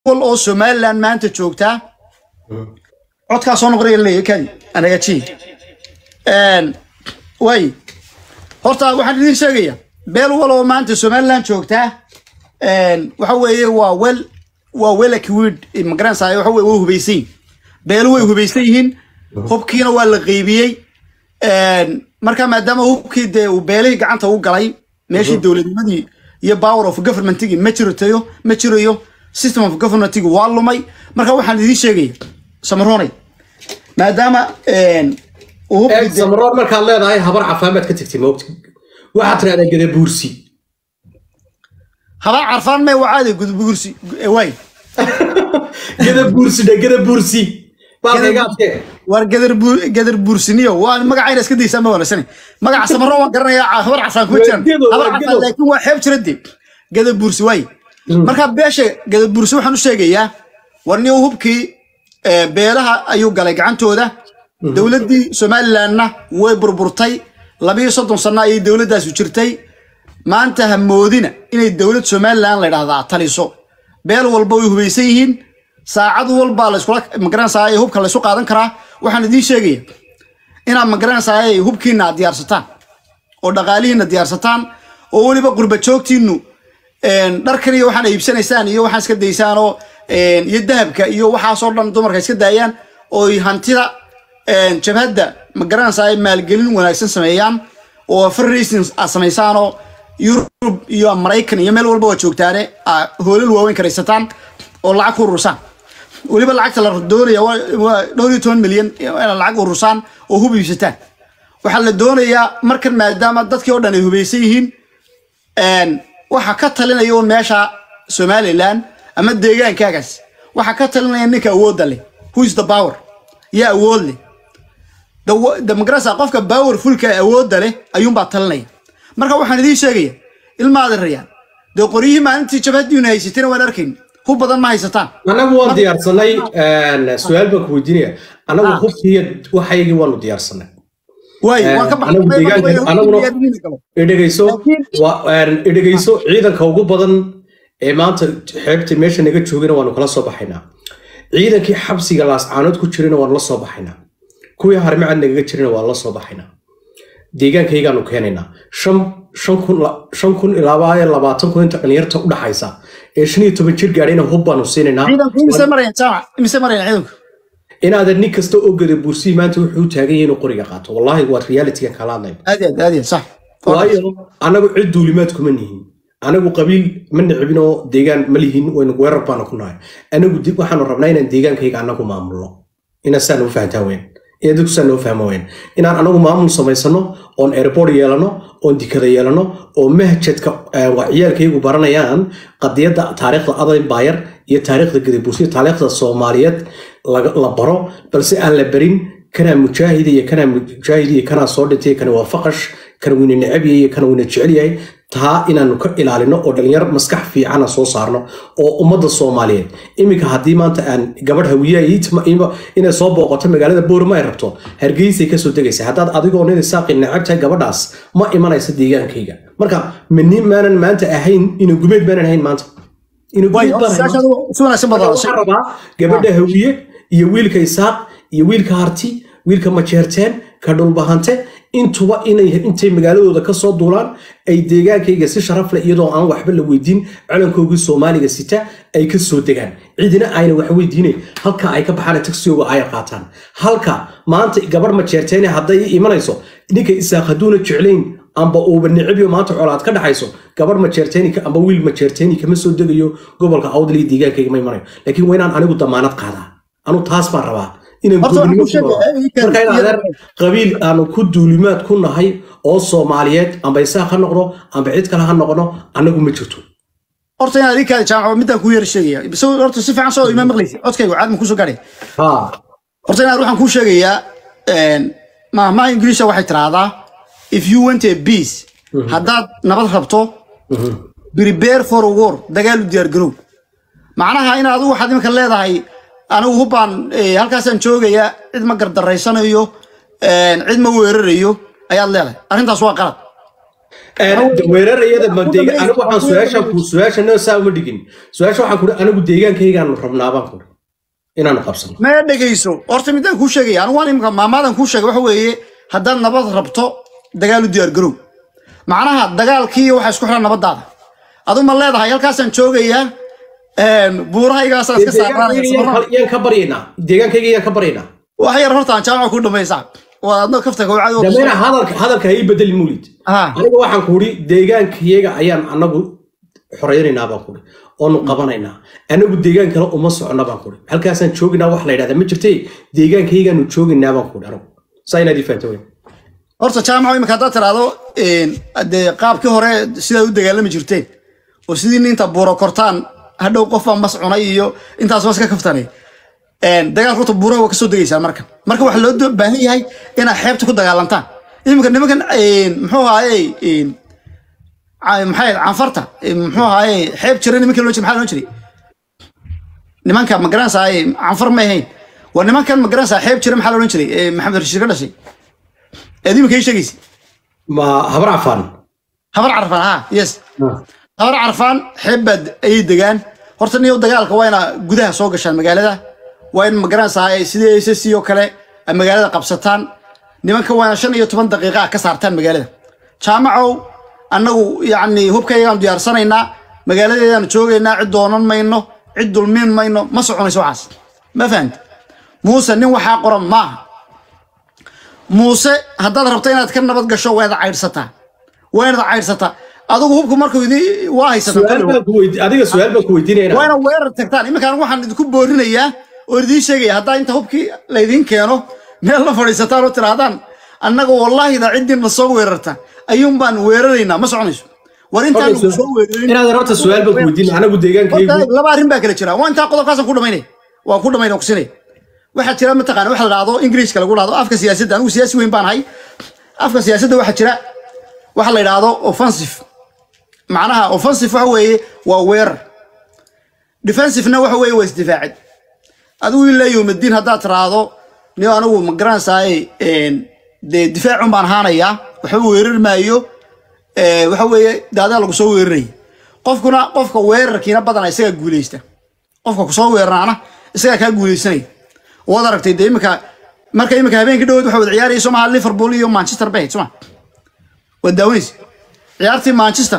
wal oo somaliland maanta joogtaa codkaa soo noqonaya leeyahay kadi anaga ji way horta waxaan idin sheegaya beel wal oo maanta somaliland joogtaa waxa weeye waa wel waa welakwiid magaranaysaa waxa weye way hubaysan yihin beelu way hubaysan yihiin hubkiina waa la qeybiyey marka maadaama hubkii dee uu beelihii gacanta u galay meeshii dowladnimadii iyo power of governmentigi ma jirtayo ma jirayo system of governmentigi waa lumay marka waxaan idiin sheegaya samaroonay maadaama uu hubkii eeg dee- samaroon markaad leedahay habar cafaan baad ka tagtay moogta waxaad tirahdaa gadabuursi habaa carfaan mee wacaade gudbugursi waay gadabuursi dhe gadabuursi baalkayga adkee war gadar bu- gadar buursiniyo waa magacayna iska daysaa ma wanaagsan magaca samaro waan garanayaa ca- habar casaan kuma jiraan Waa gedo, waa habar casaan gedo. laakiin waa xeeb jira de gadar buursi waay marka beesha gadar buursi waxaan u sheegayaa war nin hubkii eh, beelaha ayuu galay gacantooda dowladdii somalilandna way burburtay labiyo soddon sano ayay dowladdaasu jirtay maanta ha moodina inay dowlad somaliland la idhahdaa taliso beel walba way hubaysan yihiin saacad walbaa layskula magaranaysaa ee hubka laysu qaadan karaa waxaan idiin sheegaya inaad magaranaysaa ee hubkiina aad diyaarsataan oo dhaqaalihiina diyaarsataan oo weliba qurba joogtiinu dharkan iyo waxaan iibsanaysaan iyo waxaan iska daysaan oo een, iyo dahabka iyo waxaasoo dhan dumarka iska daayaan oo ay hantida een, jabhadda magaranaysaa ay maalgelin wanaagsan sameeyaan oo fundraising aad samaysaan oo yurub iyo maraykan iyo meel walba waa joogtaane aa hoolal waaweyn karaysataan oo lacag ku urursaan weliba lacagta la doonaya waa waa dhowr iyo toban milyan inaad lacag urursaan oo hub iibsataan waxaa la doonayaa markan maadaama dadkii oo dhan ay hubaysan yihiin een, waxa ka talinaya un meesha somaliland ama deegaankaagaas waxa ka talinaya ninka awoodda leh who is the power yaa awood leh The- the magarasa qofka powerfulka ee awoodda leh ayuunbaa talinaya marka waxaan idiin sheegaya ilmaada rayaan dee qoryihii maalintii jabhadiina haysatayna waan arkayn hub badan ma haysataan annagu waan diyaarsanay su-aal baan ku weydiinaya annagu hubkiiyo waxaygii waanu diyaarsanay waay waan ka anagu deegaanka anaguna idhegayso idhegayso ciidanka ugu badan ee maanta xeebta meesha naga joogana waanu kala soo baxaynaa ciidankii xabsiga laascaanood ku jirana waanu la soo baxaynaa kuwii harmacad nagaga jirana waan la soo baxaynaa deegaankaygaanu keenaynaa shan shan kun la- shan kun ilaa iyo labaatan kun inta dhalinyarta u dhaxaysa ee shan iyo toban jir gaadhayna hub baanu siinaynaa ciidanku imise marayaan jaamac imise marayaan ciidanku inaadan nin kasta oo gada buursiyi maanta wuxuu u taagan yahay inuu qoriga qaato wallaahi waa realityga kala hadlayba aad iyo aad aad iyo aad, sax waayo anagu cid duulimaad kuma nihin anagu qabiil ma nicbin oo deegaan ma lihin waynu weerar baanu ku nahay anagu dib waxaanu rabnaa inaan deegaankayga anagu maamulno inaan saa noo fahantaa weyn inaan dadku saa noo fahmo weyn inaan anagu maamul samaysano oon airport yeelano oon dikada yeelano oo mahjadka eh, waa ciyaalkaygu baranayaan qadiyadda taariikhda adan baayar iyo taariikhda gadabuursiya taariikhda soomaaliyeed laga- la baro balse aan la barin kanaa mujaahida iyo kanaa mujaahid iyo kanaa soo dhintay kana waa faqash kana weyna necab yahay iyo kana weyna jecel yahay taa inaanu ka ilaalino oo dhalinyar maskax fiicana soo saarno oo ummadda soomaaliyeed iminka haddii maanta aan gabadh hawiyaha ii tima- ima- inay soo booqato magaalada boorma ay rabto hargeysay kasoo degaysa haddaad adigoo nin saaqi necab tahay gabadhaas ma imanaysa deegaankayga marka mani maanan maanta ahayn ina gubeed maanan ahayn maanta ina waay gubeed baan ahayn maanta. siyaasadu si wanaagsan baad hadashay waxaan rabaa gabadha hawiye iyo wiilka isaaq iyo wiilka harti wiilka majeerteen ka dhulbahante intuba inay intay magaaladooda ka soo duulaan ay deegaankayga si sharaf leh iyadoo aan waxba la weydiin calankoogii soomaaliga sita ay ka soo degaan cidina ayna wax weydiinayn halka ay ka baxaan taxiyooga ay qaataan halka maanta gabadh majeerteene hadday ii imanayso ninka isaaq hadduuna jeclayn amba uuba nicibyo maanta colaad ka dhaxayso gabarh majeerteeni amba wiil majeerteeni kama soo degayo gobolka awdal iyo deegaankayga ma imanayo laakiin waa inaan anigu damaanad qaadaa anu taas baan rabaa inaan Horta waxaan gobonimo ku sheegay, ku noolaa. eh, ii marka in keen- adeer qabiil aanu ku duulimaad ku nahay oo soomaaliyeed amba isaaq ha noqdo amba cid kale ha noqono anagu ma jirto horta inaad ii kaadi jaamac midaan kuu yar sheegaya bise horta si fiican soo ima maqlaysa codkaygu caad ma kusoo gaadhay ha horta inaad waxaan kuu sheegayaa mahmaha ingiriisha waxay tiraahdaa if you want a peace haddaad nabad rabto prepare for a war dagaal u diyaar garow macnaha in adigu waxaad iminka leedahay anigu hubbaan eh, halkaasaan joogaya cid ma gardaraysanayo cid ma weerarayo ayaad leedahay arrintaas waa qalad weerarayada ma deegaan anigu waxaan su-aasha ku su-aashana saa uma dhigin su-aasha waxaan ku anigu deegaankaygaanu rabnaabaan ku inaanu qabsano ma dhegayso horta midaan kuu sheegaya anigu waan imika maamaadan kuu sheegay waxa weeye haddaad nabad rabto dagaal u diyaar garow macnaha dagaalkii waxaa isku xiran nabadaada adu ma leedahay halkaasaan joogayaa buurahaygaasaan iska saarnaanaya yaan ka baryaynaa deegaankayga yaan ka baryaynaa wax yar horta aan jaamaca ku dhamaysaa waa adna kafta kawacad dameyna hadalka hadalka ha ii bedelin mulid aniga waxaan ku uri deegaankayaga ayaan anagu xoreynaynaa baan kuri oonu qabanaynaa anagu deegaan kale uma socona baan kuri halkaasaan jooginaa wax la yidhahda ma jirte deegaankaygaanu joogaynaa baan kuri anigu saa inaad ii fahamta weyn horta jaamaco imika haddaad tiraahdo dee qaabkii hore sidaad u dagaalami jirteen oo sidii ninta buuro kortaan hadhow qofbaa mas cunay iyo intaas waa iska kaftanay dagaalka horta buuraha waa kasoo degaysaan marka marka waxaa loo baahan yahay inaad xeebta ku dagaalantaan iminka nimankan muxuu ahaaye maxay canfarta muxuu ahaaye xeeb jira nimanka loo jira maxaa loo jiray nimanka magaranaysaa canfar ma ahayn waa nimankan magaranaysaa xeeb jira maxaa loohan jiray maxamed rashiid ka dhashay eed iminka ii sheegaysa ma habar cafaan habar carfaan ha yes habar carfaan xeeb baad ayay degaan horta niyo dagaalka waa inaa gudaha soo gashaan magaalada waa in magaranaysaa sidii ss oo kale ay magaalada qabsataan nimanka waana shan iyo toban daqiiqa ah ka saartaan magaalada jaamacow annagu yacni hubkayagaan diyaarsanaynaa magaaladeedaan joogaynaa cid doonan mayno cid dulmiin mayno ma soconayso waxaas ma fahamti muuse nin waxaa qoran maaha muuse haddaad rabto inaad ka nabad gasho waa inaad caydhsataa waa inaad caydhsataa adigu hubku markuu idin waa haysaadiga su-aal baan ku weydiinayna waa inaad weerar tagtaan iminkaan waxaan idinku boorinayaa oo idiin sheegaya haddaa inta hubkii laydiin keeno meel la fadhiisataan oo tirahdaan annaga wallaahida ciddiina soo weerarta ayuun baan weeraraynaa ma soconayso war intaan soo weerarin inaad rabta su-aal baan ku weydiinaya anagu deegaankaygu laba arrin baa kala jira waa intaa qodobkaasaan ku dhamaynay waa ku dhamaynay kusinay waxaa jira mataqaana waxa la dhahdo ingiriiska lagu dhahdo afka siyaasadda anigu siyaasi weyn baan ahay afka siyaasadda waxaa jira waxa la yidhaahdo offensive macnaha offensive waxa weeye waa weerar defensivena waxa weeye waa isdifaacid adigu ilaa yowmadiin haddaad tiraahdo ni anigu ma garanaysaay dee difaacun baan ahaanayaa waxba weerar maayo waxa weeye daadaa lagu soo weeraraya qofkuna qofka weerarkiina badana isagaa guuleysta qofka kusoo weeraraana isagaa kaa guuleysanaya waad aragtay dee imika marka imika habeenkii dhawood waxa wada ciyaaraya somaha liverpool iyo manchester bay soma waad daawanaysa ciyaartii manchester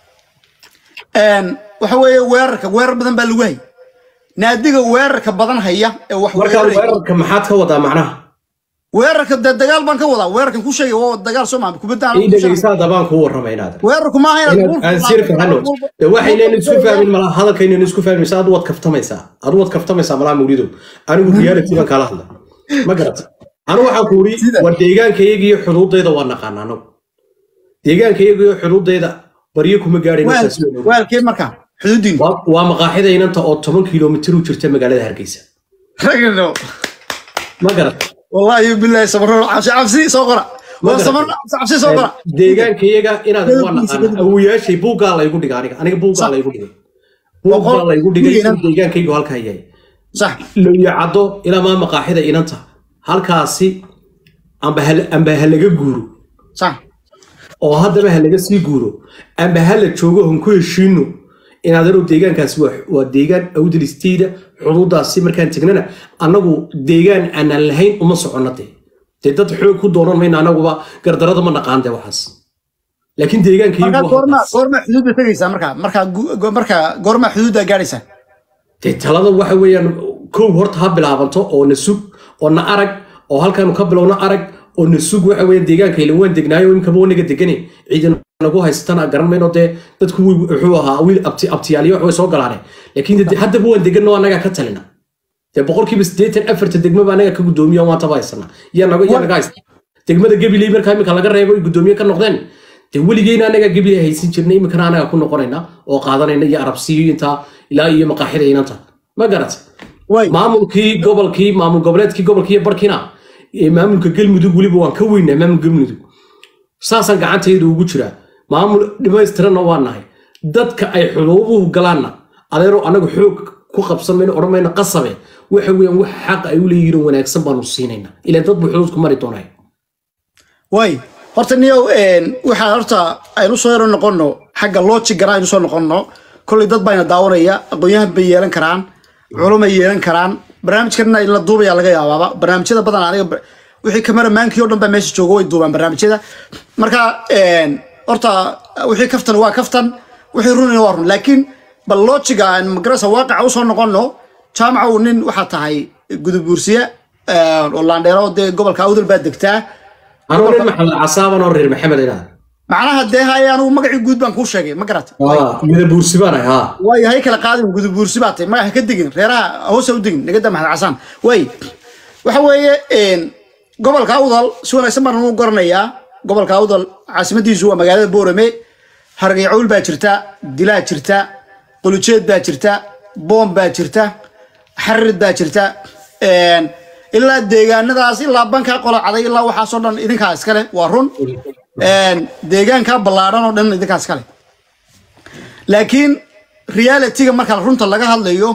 waxa weeye weerarka weerar badan baa lagu hay naadiga weerarka badan haya ee wax markaa weerarka maxaad ka wadaa macnaha weerarka dee dagaal baan ka wadaa weerarkan ku sheegay waa dagaal soo maa kubadda ii dhegeysaa dabaan kuu warramay inaad weerarku maaha inaad aan sir fahano de waxaynan isku fahmin malaha hadalkaynan isku fahmaysa adu waad kaftamaysaa adu waad kaftamaysaa malaha mawlido anigu reality baan kaala hadla ma garata anigu waxaan ku uri war deegaankayaga iyo xuduudayda waa naqaana anagu deegaankayaga iyo xuduudayda baryo kuma gaadhin waalkee markaa xuduudiin waa maqaaxida inanta oo toban kilomitir u jirta magaalada hargeysa ragno ma garata wallahi billahi sabro cabsi cabsi soo qora waa sabro cabsi soo qora deegaankayaga inaad waa naqaana awoyaashay buuggaa laygu dhiga aniga aniga buuggaa laygu dhigay buuggaa laygu dhigay deegaankaygu halkaa yahay sax lowya caddo ilaa maa maqaaxida inanta halkaasi amba ha laga guuro sax oo haddaba ha laga sii guuro amba ha la joogo hon ku heshiino inaad arow deegaankaasi waa deegaan awdalisteyda xuduudaasi markaan tegnana annagu deegaan aanaan lahayn uma soconno dee dee dad xoog ku doonan mayna annaguba gardarada ma naqaan dee waxaas laakiin deegaankagoorma xuduudda tegaysaa markaa markaa markaa goorma xuduudda gaadhaysaa dee talada waxa weeyaan kow horta ha bilaabanto oo na sug oo na arag oo halkaanu ka bilowna arag oo na sug waxa weeyaan deegaanka ila waan degnaayo imkaba wanaga degane ciidan nagu haysatana garan mayno dee dadku wuxuu ahaa wiil abtiyaaliyo wax way soo galaane laakiin haddaba waan deganno annagaa ka talina dee boqolkiiba siddeetan afarta degmaba annaga ka guddoomiya waan taba haysana yaa naga haysta degmada gabiley markaa imika laga reebo ay guddoomiye ka noqdeen dee weligeyna annagaa gabiley haysan jirnay imikana annaga ku noqonayna oo qaadanayna iyo arabsiyo intaa ilaa iyo maqaaxida inanta ma garat maamulkii gobolkii maamul goboleedkii gobolkii iyo barkiina maamulka galmudug weliba waan ka weynaa maamul galmudug saasaan gacantayda ugu jiraa maamul dhamaystiranna waa nahay dadka ay xuduuduhu galaanna adeero anagu xoog ku qabsan mayno odhan mayno qasabe waxa weeyaan wax xaq ay u leeyihiin wanaagsan baanu siinaynaa ilaan dad buu xuduudku mari doonaya way horta niyow waxaa horta aynu soo yaro noqono xagga loojigana aynu soo noqono kolley dad bayna daawanaya aqoon-yahan bay yeelan karaan culumay yeelan karaan barnaamijkana in la duubaya laga yaabaaba barnaamijyada badan aniga wixii kameramaankii o dhan baa meesha joogo way duubaan barnaamijyada marka horta wixii kaftan waa kaftan wixii runina waa run laakiin bal loojiga magarasa waaqaca usoo noqono jaamaca uu nin waxaa tahay gudubuursiye oo laandheero dee gobolka awdal baa degtaa anuu nin maxamed casaaban oo reer maxamed inaad macnaha dee haye anugu magacii guud baan kuu sheegay ma garata gudabuursi baan ahay haa waayo hay kala qaadin gudubuursi baa tahay magaca ka digin reeraha hoose u digin nagada maxamed casaan way waxa weeye gobolka awdal si wanaagsan baan u garanayaa gobolka awdal caasimadiisu waa magaalada boorame hargaycawl baa jirta dilaa jirta qulujeed baa jirta boom baa jirta xarid baa jirta ilaa deegaanadaas ilaa bankaa qolacaday ilaa waxaasoo dhan idinkaa iskale waa run deegaankaa ballaadhan oo dhan idinkaa iskale laakiin realityga marka runta laga hadlayo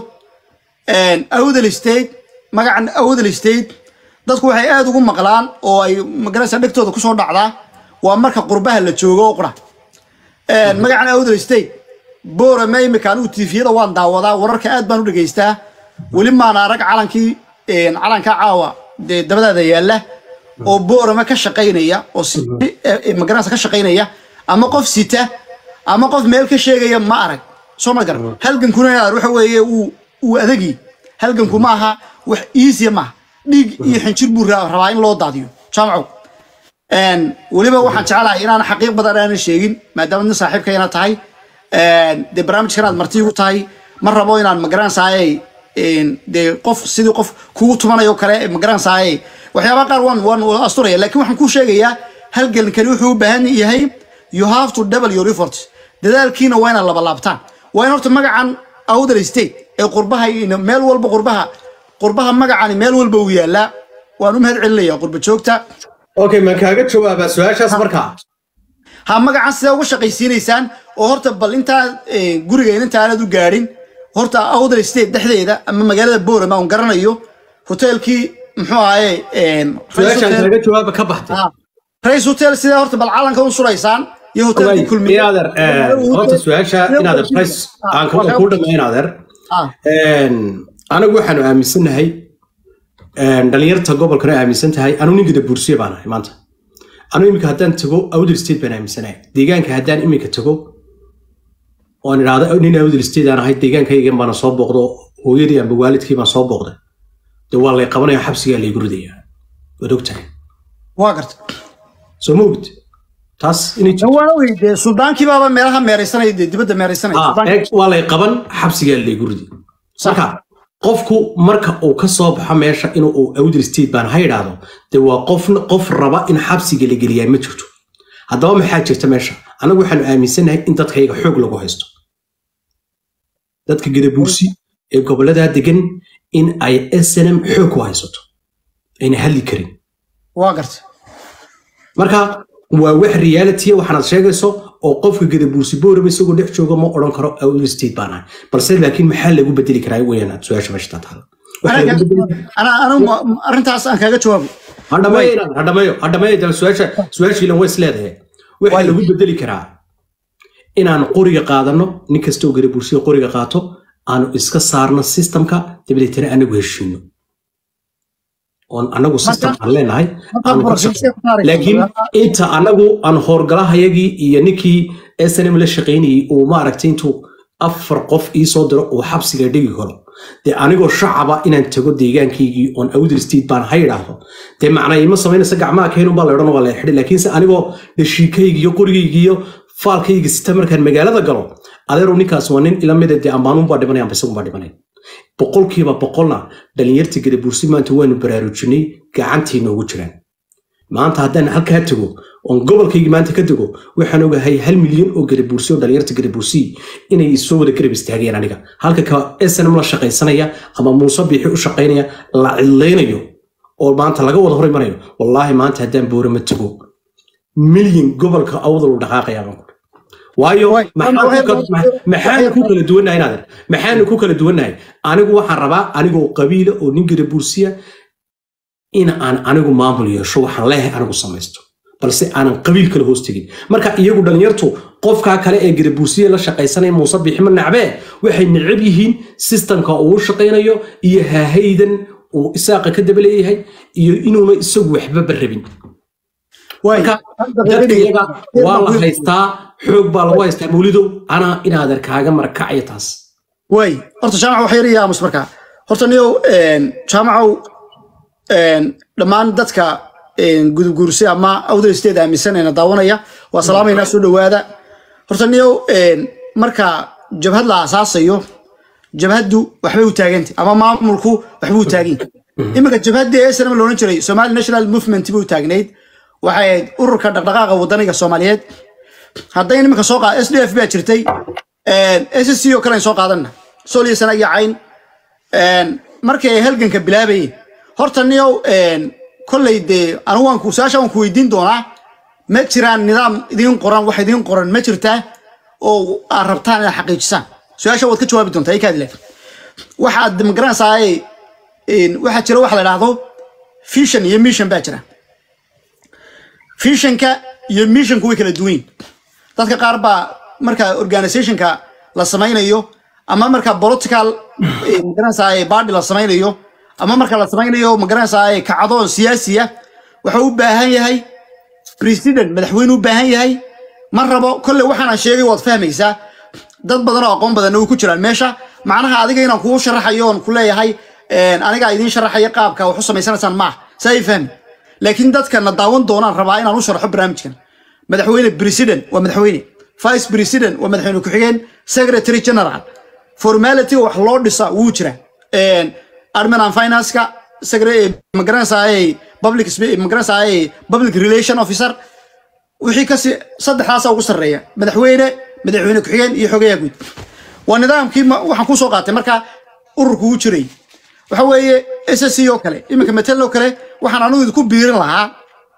awdal state magacan awdal state dadku waxay aada ugu maqlaan oo ay magarasa dhegtooda kusoo dhacdaa waa marka qurbaha la joogo oo qura magacan awdal state boorame imika anigu tifiyada waan daawadaa wararka aad baan u dhegaystaa weli maana arag calankii calanka caawa dee dabadaada yaalla oo boorame ka shaqaynaya oo magarasa ka shaqaynaya ama qof sita ama qof meel ka sheegaya ma arag soo ma garan halgankuna waxa weeye uu adagi halganku ma aha wax iisiya maaha dhiig iyo xinjir buu rabaa in loo daadiyo jaamacow weliba waxaan jeclahay inaan xaqiiq badan aanan sheegin maadaama nin saaxiibkayna tahay dee barnaamijkan aad marti igu tahay ma rabo inaan magaranaysaayey dee qof sidii qof kugu tumanayo kale magaranaysaayey waxyaabaha qaar waan waan asturaya laakiin waxaan kuu sheegayaa halgankani wuxuu u baahan yahay you have to double your efforts dadaalkiina waa inaad labalaabtaan waa in horta magacan awdal state ee qurbaha meel walba qurbaha qurbaha magacani meel walba uu yaalaa waan u mahad celinaya qurba joogta okay maan kaaga jawaabaa su-aashaas markaa ha magacan sidee uga shaqaysiinaysaan oo horta bal intaa gurigeyn inta aanad u gaadhin horta awdal state dhexdeeda ama magaalada boorama on garanayo hoteelkii muxuu ahaye su-aashaan kaaga jawaaba ka baxtay rays hotel sidee horta bal calanka u suraysaan iyo hoteelkii kulmiye inaader horta su-aasha inaader rays aan kuu dhamay inaader anagu waxaanu aaminsannahay dhalinyarta gobolkana aaminsan tahay anuu ninkada buursiye baan ahay maanta anuu iminka haddaan tago awdal state baan aaminsanahay deegaanka haddaan iminka tago oan idhaahdo nin awdal state aan ahay deegaankaygan baana soo booqdo hooyadii amba waalidkii baan soo booqday dee waa lay qabanaya xabsigaa laygu ridayaa waad ogtahay waa garta soo ma ogid taas waa weyde suldaankii baaba meelaha meeraysanaya dee dibadda meeraysanaya waa lay qaban xabsigaa laygu ridi marka qofku marka uu ka soo baxo meesha inuu awdal state baan ha idhaahdo dee waa qof qof raba in xabsiga la geliyaa ma jirto haddaba maxaa jirta meesha anagu waxaanu aaminsannahay in dadkayga xoog lagu haysto dadka gadabuursi ee gobolladaa degan in ay snm xoog ku haysato ayna hadli karin waa garta marka waa wax reality waxaanaad sheegayso oo qofka gadabuursi booraba isagoo dhex jooga ma odhan karo awdal state baan ahay balse laakiin maxaa lagu bedeli karaa weyaan su-aasha meesha taala arrintaas aan kaaga jawaabo hadhameeyo hadhameeyo dal su-aasha su-aashiilan way isleedahay waxaa lagu bedeli karaa inaan qoriga qaadano nin kastoo gadabuursiga qoriga qaato aanu iska saarno systemka dabadeetana anagu heshiino oon anagu system aan leenahay laakiin inta anagu aan howrgalahayagii iyo ninkii snm la shaqaynayay uu maaragtay intuu afar qof ii soo diro uu xabsiga dhigi karo dee anigoo shacaba inaan tago deegaankaygii oon awdal state baan ha idhaahdo dee macna ima samaynaysa gacmaha keenun baa la odhan waa la xidhi laakiinse anigoo dhashiikaygi iyo qorigaygiiyo faalkayga sita markaan magaalada galo adeerow ninkaas waa nin ila mida dee amaanuunbaa dhimanay amba isagunbaa dhimanay boqolkiiba boqolna dhalinyarta gadabuursi maanta waanu baraarujinay gacantii noogu jiraan maanta haddaan halkaa tago oon gobolkaygii maanta ka tago waxaan ogahay hal milyan oo gadabuursi oo dhalinyarta gadabuursi inay isoo wada garab istaagayaan aniga halka ka snm la shaqaysanaya ama muuse biixi u shaqaynaya la cidlaynayo oo maanta laga wada hor imanayo wallaahi maanta haddaan boorama tago milyan gobolka awdal u dhaqaaqayaa waayo maxaanu ku kala duwannahay naadir maxaanu ku kala duwannahay anigu waxaan rabaa anigoo qabiila oo nin gadabuursiya in aan anigu maamul yeesho waxaan leehay anigu samaysto balse aanan qabiil kale hoos tegin marka iyagu dhallinyartu qofkaa kale ee gadabuursiye la shaqaysanaya muuse biximo nacbee waxay necab yihiin sistamka uu shaqaynayo iyo haahaydan uu isaaqa ka daba leeyahay iyo inuuna isagu waxbaba rabin marka dadka iyaga waa la haystaa xoog baa lagu haystaa mawlidow anaa inaadan kaaga marakacaya taas way horta jaamac wax yar iyaamus markaa horta niyow jaamacow dhammaan dadka gudubguursi ama awdal state aaminsanayna daawanaya waa salaamaynaa soo dhowaada horta niyow marka jabhad la asaasayo jabhaddu waxbay u taagantay ama maamulku waxbuu u taagan iminka jabhaddii snm loodhan jiray somali national movement buu taagnayd waxay ahayd ururka dhaqdhaqaaqa wadaniga soomaaliyeed hadday iminka soo qaad s d f baa jirtay s c oo kale soo qaadanna sooliyo sana iyo cayn markii ay halganka bilaabayeen horta niyow kolley dee anigu waan ku su-aasha waan ku weydiin doonaa ma jiraan nidaam idiin qoran wax idiin qoran ma jirtaa oo aad rabtaan inaad xaqiijisaan su-aasha waad ka jawaabi doontaa ikaad le waxaad magaranaysaa waxaa jira waxa la idhaahdo fission iyo mission baa jira fissionka iyo missionku way kala duwan yihin dadka qaar baa marka organizationka la samaynayo ama marka political magaranaysaa body la samaynayo ama marka la samaynayo magaranaysaa kacdoon siyaasiya waxa u baahan yahay president madaxweyne u baahan yahay ma rabo kolle waxaana sheegay waad fahmaysaa dad badan oo aqoon badanna way ku jiraan meesha macnaha adiga inaan kuu sharaxayo oon ku leeyahay anigaa idiin sharaxaya qaabka wax u samaysanaysaan maaha saa ay fahmi laakiin dadkana daawan doonaan rabaa inaan u sharaxo barnaamijkan madaxweyne president waa madaxweyne vice president waa madaxweyne ku-xigeen secretary general formality wax loo dhisa wuu jira admin and finance-ka magaranaysaa public magaranaysaa public relation officer wixii kasi saddexdaasa ugu sarreeya madaxweyne madaxweyne ku-xigeen iyo xogeyaa guud waa nidaamkii waxaan kusoo qaatay marka ururku u jiray waxa weeye s s c oo kale iminka metel oo kale waxaan anugu idinku biirin lahaa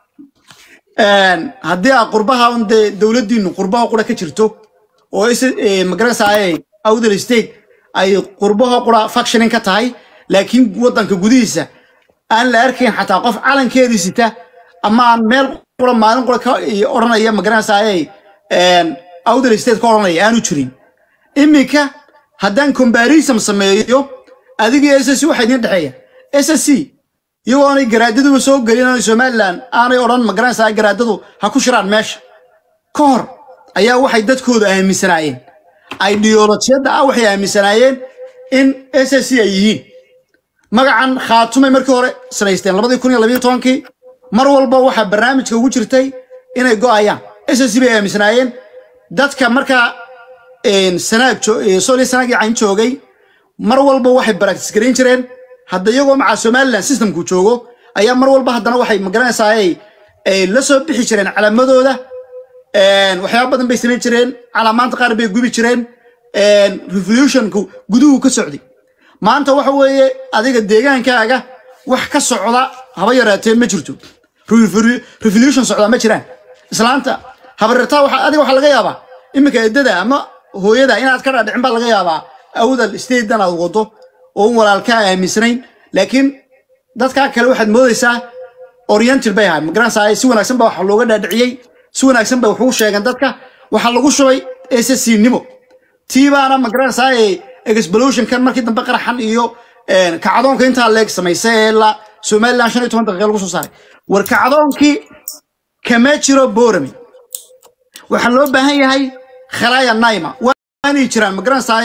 haddii aa qurbaha un dee dowladdiinu qurbaha qura ka jirto oo magaranaysaa awdal state ay qurbaha qura factioning ka tahay laakiin waddanka gudihiisa aan la arkayn xataa qof calankeedii sita ama aan meel qura maalin qura ka odhanaya magaranaysaa awdal state ka odhanaya aanu jirin iminka haddaan comparison sameeyo adigii s s c waxaa idiin dhexeeya s s c iyagoo aanay garaadaduba soo gelin aanay somaliland aanay odhan magaranaysaa garaadadu ha ku shiraan meesha ka hor ayaa waxay dadkooda aaminsanaayeen ideolojiyadda ah waxay aaminsanaayeen in s s c ay yihiin magacan khaatumay markii hore sanaysteen labadii kun iyo labiyo tobankii mar walba waxaa barnaamijka ugu jirtay inay go'ayaan s s c bay aaminsanaayeen dadka markaa sanaag sooli sanaagii cayn joogay mar walba waxay baraktis garayn jireen hadda iyagoo macaa somaliland systemku joogo ayaa mar walba haddana waxay magaranaysaa ay la soo bixi jireen calaamadooda waxyaaba badan bay samayn jireen calaamaanta qaar bay gubi jireen revolutionku guduhu ka socday maanta waxa weeye adiga deegaankaaga wax ka socda haba yaraatee ma jirto revolution socdaa ma jiraan islaanta habarirtaa adiga waxaa laga yaabaa iminka eddada ama hooyada inaad ka dhaadhicin baa laga yaabaa awdal statedan aad wado oo un walaalkaa aaminsanayn laakiin dadkaa kale waxaad moodaysaa oriental bay ahay magaranaysaa si wanaagsan baa waxa looga dhaadhiciyey si wanaagsan bay wax ugu sheegeen dadka waxaa lagu shubay ss nimo tii baana magaranaysaa explosionkan markii dambe qaraxan iyo kacdoonka intaa leeg samaysay ee la somaliland shan iyo toban daqiiqa lagu soo saaray war kacdoonkii kama jiro borame waxaa loo baahan yahay khalaaya naima waa inay jiraan magaranaysaa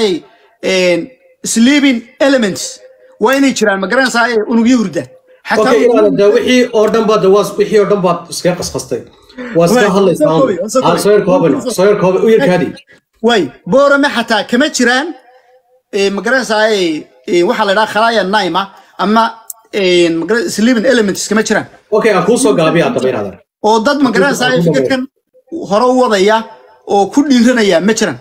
sleeping elements waa inay jiraan magaranaysaa unugyo hurda wixii oo dhan baad wixii oo dhan baad iskaga qasqastay waa iska hadlaysaa soo yarkoobe u yarkaadi way boorame xataa kama jiraan magaranaysaa waxaa la dhaha khalaaya naima ama sleeping elements kama jiraan okay aan kuu soo gaabiya haddaba inaadan oo dad magaranaysaa fikirkan hore u wadaya oo ku dhiiranaya ma jiraan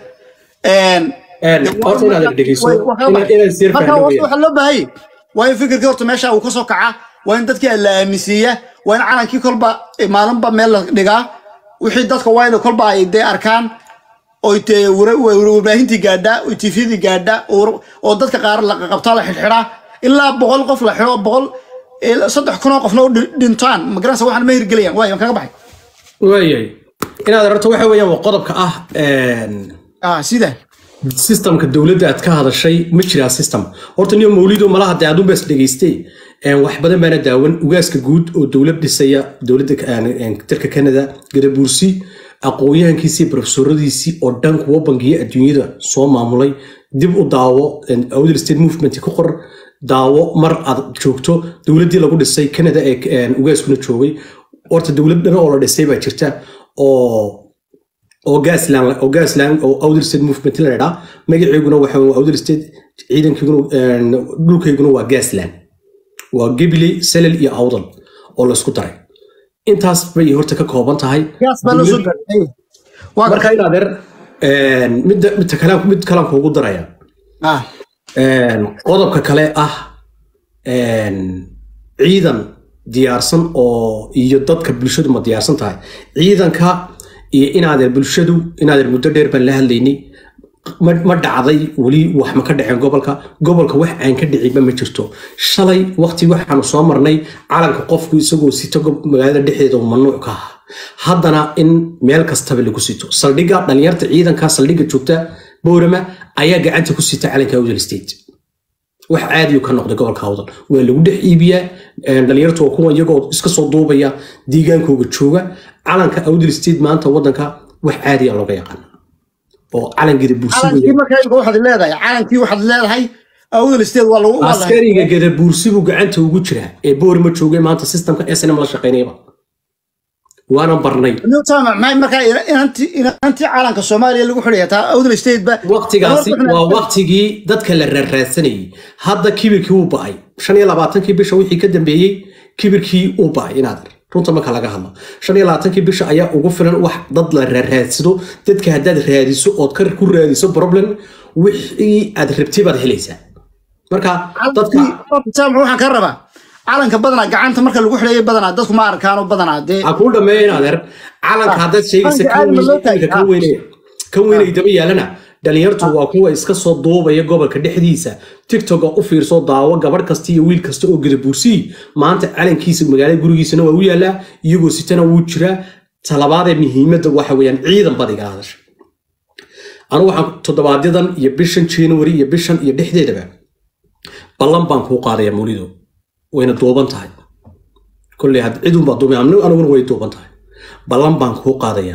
horta inaadan dhegeyso inaad sir marka fahmo waxaa loo baahayay waa in fikirkii horta meesha uu ka soo kaca waa in dadkii la aaminsiiya waa in calankii kolba maalinba meel la dhigaa wixii dadka waa in kolba ay dee arkaan oy dee warbaahintii gaadha oy tifyadii gaadha oo dadka qaar la qabtaa la xidhxidhaa ilaa boqol qof la xidho boqol saddex kun oo qofna u dhintaan magaranaysa waxaan ma hirgelayaan waayo waan kaga baxay waayahay inaad aragto waxa weeyaan waa qodobka ah een, ah sida systemka dowladda aad ka hadashay ma jiraa system horta niyo mawlido malaha dee adun baas dhegaystay een, wax badan baana daawan ugaaska guud oo dowlad dhisaya dowladda een, een, dalka canada gadabuursi aqoon-yahankiisii profesoradiisii oo dhan kuwa bangiya adduunyada soo maamulay dib u daawo een, awdal state movement ku qor daawo mar aad joogto dowladdii lagu dhisay canada ee een, ugaaskuna joogay horta dowlad dhan oo la dhisay baa jirta oo oo gasland oo gasland oo outer state movement la yidhaa magaceeguna waxa waa outer state ciidankeeguna een, dhulkeyguna waa gasland waa gabiley salel iyo awdal oo laysku daray intaas bay horta ka kooban tahay gaas baa loo soo gaaray waa marka in adeer een, midda midda kale mid kalaan kuugu daraya ah Een, qodobka kale ah een, ciidan diyaarsan oo iyo dadka bulshadu ma diyaarsan tahay ciidanka iyo inaadeer bulshadu inaadeer muddo dheer baan la hadlaynay ma ma dhacday weli wax ma ka dhaceen gobolka gobolka wax aan ka dhicinba ma jirto shalay waqti waxaanu soo marnay calanka qofku isagoo sito gob- magaalada dhexdeeda uu mamnuuc ka ahaa haddana in meel kastaba lagu sito saldhigga dhalinyarta ciidanka saldhigga joogta boorama ayaa gacanta ku sita calanka awdal state wax caadi ka noqday gobolka awdal waa lagu dhex iibiyaa een, dhalinyartu waa kuwa iyagoo iska soo duubaya deegaankooga jooga calanka awdal state maanta wadanka wax caadiya looga yaqaana oo calangeeda calankii buursiga markaa imika waxaad leedahay calankii waxaad leedahay awdal state waa lagu waa lahay askariga gada buursibu gacanta ugu jira ee boorima joogay maanta systemka snm la shaqaynayaba waana barnay newtama maxay markaa inantii inantii calanka soomaaliya lagu xidhaya taa awdal state ba waqtigaasi waa waqtigii dadka la raarraadsanayay hadda kibirkii uu ba'ay shan iyo labaatankii bisha wixii ka dambeeyey kibirkii uu ba'ay inaad runta marka laga hadlo shan iyo labaatankii bisha ayaa ugu filan wax dad la raarraadsado dadka haddaad raadiso ood ka ku raadiso problem wixii aad rabtay baad helaysaa marka dadka jaamac waxaan ka rabaa calanka badanaa gacanta marka lagu xidhayay badanaa dadku ma arkaano badanaa dee ha kuu dhameeya in adeer calanka haddaad sheegaysa kan calanka aad ma loo taagay? weynaya- kan weynaya kan weynaya daba yaalana dhalinyartu waa kuwa iska soo duubaya gobolka dhexdiisa tiktoka u fiirso daawo gabadh kasta iyo wiil kasta oo gadabuursii maanta calankiisa magaalada gurigiisana waa u yaalaa iyagoo sitana wuu jiraa talabaadee muhiimadda waxa weeyaan ciidan badiga hadasha anu waxaan toddobaadyadan iyo bishan january iyo bishan iyo dhexdeedaba ballan baan kuu qaadaya mawlido wayna duuban tahay kolley had cidun baa duubay amni- aniguna way duuban tahay ballan baan kuu qaadayaa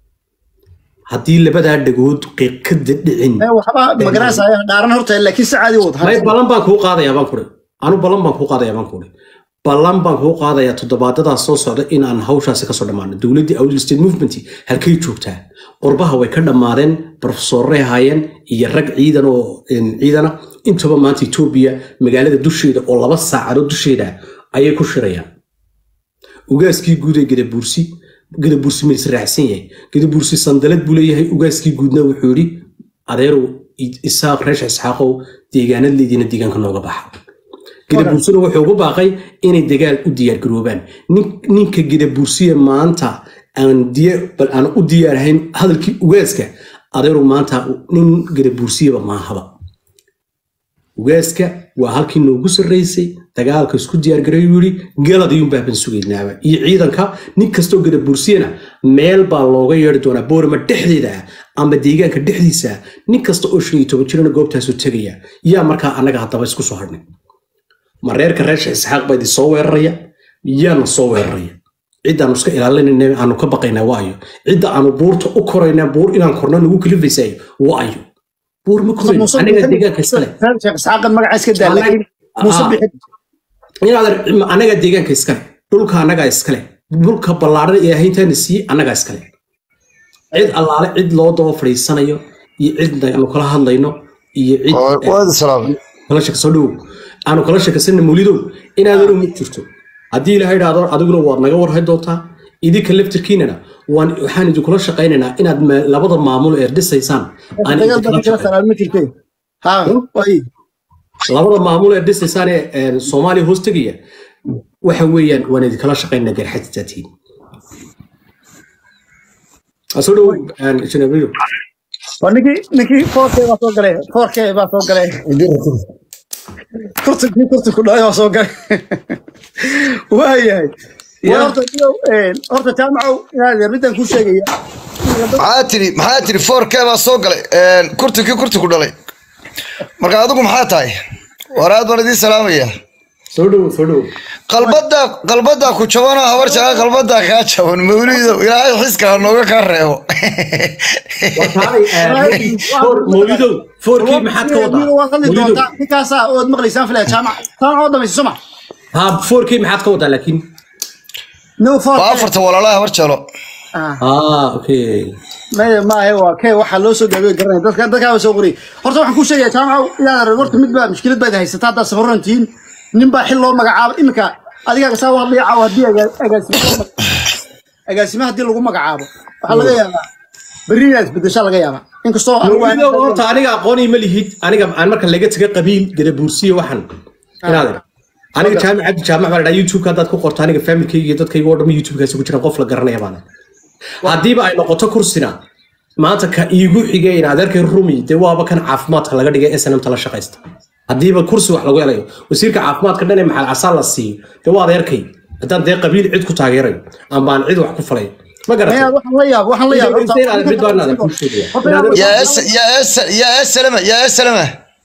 haddii labadaa dhagood qiiq ka dhicin ee waxba magaranaysaya dhaaran horta laakiin si caadi wad may ballan baan kuu qaadayaa baan kuri anu ballan baan kuu qaadayaa baan kuri ballan baan kuu qaadayaa toddobaadadaas soo socda in aan hawshaasi kasoo dhammaano dowladdii awdal state movement halkay joogtaa qurbaha way ka dhammaadeen profesorray ahaayeen iyo rag ciidan oo een, ciidana intaba maanta etoobiya magaalada dusheeda oo laba saacadood dusheeda ayay ku shirayaan ugaaskii guud ee gadabuursi gadabuursi ma israacsan yahay gadabuursi sandalad buu leeyahay ugaaskii guudna wuxuu yidhi adeerow i- isaaq reesha isxaaqow deegaanadleediina deegaanka nooga baxa gadabuursina wuxuu ugu baaqay inay dagaal u diyaargaroobaan Nin- ninka gadabuursiya maanta aan diya- bal aan u diyaarahayn hadalkii ugaaska adeerow maanta nin gadabuursiyaba maahaba ugaaska waa halkii noogu sarraysay dagaalka isku diyaargareeyuu yidhi galadiyuun baaban sugaynaaba iyo ciidanka nin kastoo gada bursiyana meel baa looga yeeri doonaa boorama dhexdeeda ah ama deegaanka dhexdiisa ah nin kasta oo shan iyo toban jirana goobtaasuu tegaya yaa markaa annaga haddaba isku soo hadhnay ma reerka reesha isxaaq baa idin soo weeraraya yaana soo weeraraya ciddaanu iska ilaalinayna aanu ka baqaynaa waayo cidda aanu buurta u koraynaa buur inaan korno nagu kalifaysayo waayo buur ma korayno aniga deegaanka iskale sheekh isxaaqan magaca iska daa laakiin muuse Ah. bixi inaad anaga deegaanka iskale dhulka annagaa iskale dhulka ballaaran ee ahayntaana siiye annagaa iskale cid allaale cid loo daba fadhiisanayo iyo cid aanu kala hadlayno iyo cid waad salaamay kala shaka soo dhowow aanu kala shakasana mawlidow inaadanu ma jirto haddii ilaha idhaahdo adiguna waad naga warhay doontaa idinka laftirkiinana waan waxaan idinkula shaqaynaynaa inaad ma- labada maamulo ee dhisaysaan aan dagaal idinkala badan kala shaqayno. salaam ma jirtay ha way labada maamulo ee dhisaysaan ee ee soomaaliya hoos tegaya waxa weeyaan waan idinkala shaqaynaa garxajitaatiin asoo dhow janabiyo waa ninkii ninkii foorkee baa soo galay foorkee baa soo galay kurtunkii kurtunku dhaay baa soo galay waayahay war horta iyo horta jaamacow inaad middan ku sheegaya maxaa tiri maxaa tiri foorkee baa soo galay kurtikii kurti ku dhalay marka adigu maxaa tahay war aad baan idiin salaamaya soo dhowo soo dhowo qalbada qalbada ku jabana habar jaa qalbada kaa jaban mawlido ilaahay xiska ha nooga kaa reebo mawlidow foorkii maxaad ka wadaa waa qalli mawlidow doontaa ninkaasaa ood maqlaysaan filaya jaamac jaamac oo dhamaysa soma ha foorkii maxaad ka wadaa laakiin no for waa afarta walaalaha habar jeelo ah okay maya maahe waa kee waxaa loo soo gaabay garanaya dadka dadkaaba soo qoriyay horta waxaan kuu sheegaya jaamacow inaad arag horta mid baa mushkilad baad haysataa haddaad safaran tihiin nin baa xil loo magacaabo iminka adigaaga saa u hadlaya caawa haddii agaa- agaasimo loo mag- agaasimo haddii lagu magacaabo waxaa laga yaabaa berri inaad isbedeshaa laga yaabaa inkastoo anigu aan- mawlidow horta aniga aqooni ma lihid aniga aan marka laga taga qabiil gadabuursiyo waxan inaad aniga jaamic cabdi jaamac baa la dhaha youtube haddaad ku qorto aniga familkayga iyo dadkayga oo dhan youtube-kaasi ku jiran qof la garanaya baana haddiiba ay noqoto kursina maanta ka iigu xigay in adeerkay rumi dee waaba kan caafimaadka laga dhigay snmta la shaqaysta haddiiba kursi wax lagu helayo wasiirka caafimaadka dhan ee maxal casaan la siiyo dee waa adeerkay haddaan dee qabiil cid ku taageerayo ama aan cid wax ku falay ma Maya, garatay waxaan la yaab waxaan la yaab mid baan adeer kuu sheegaya Horta In adeer- yaa es- yaa es- yaa esalama yaa esalama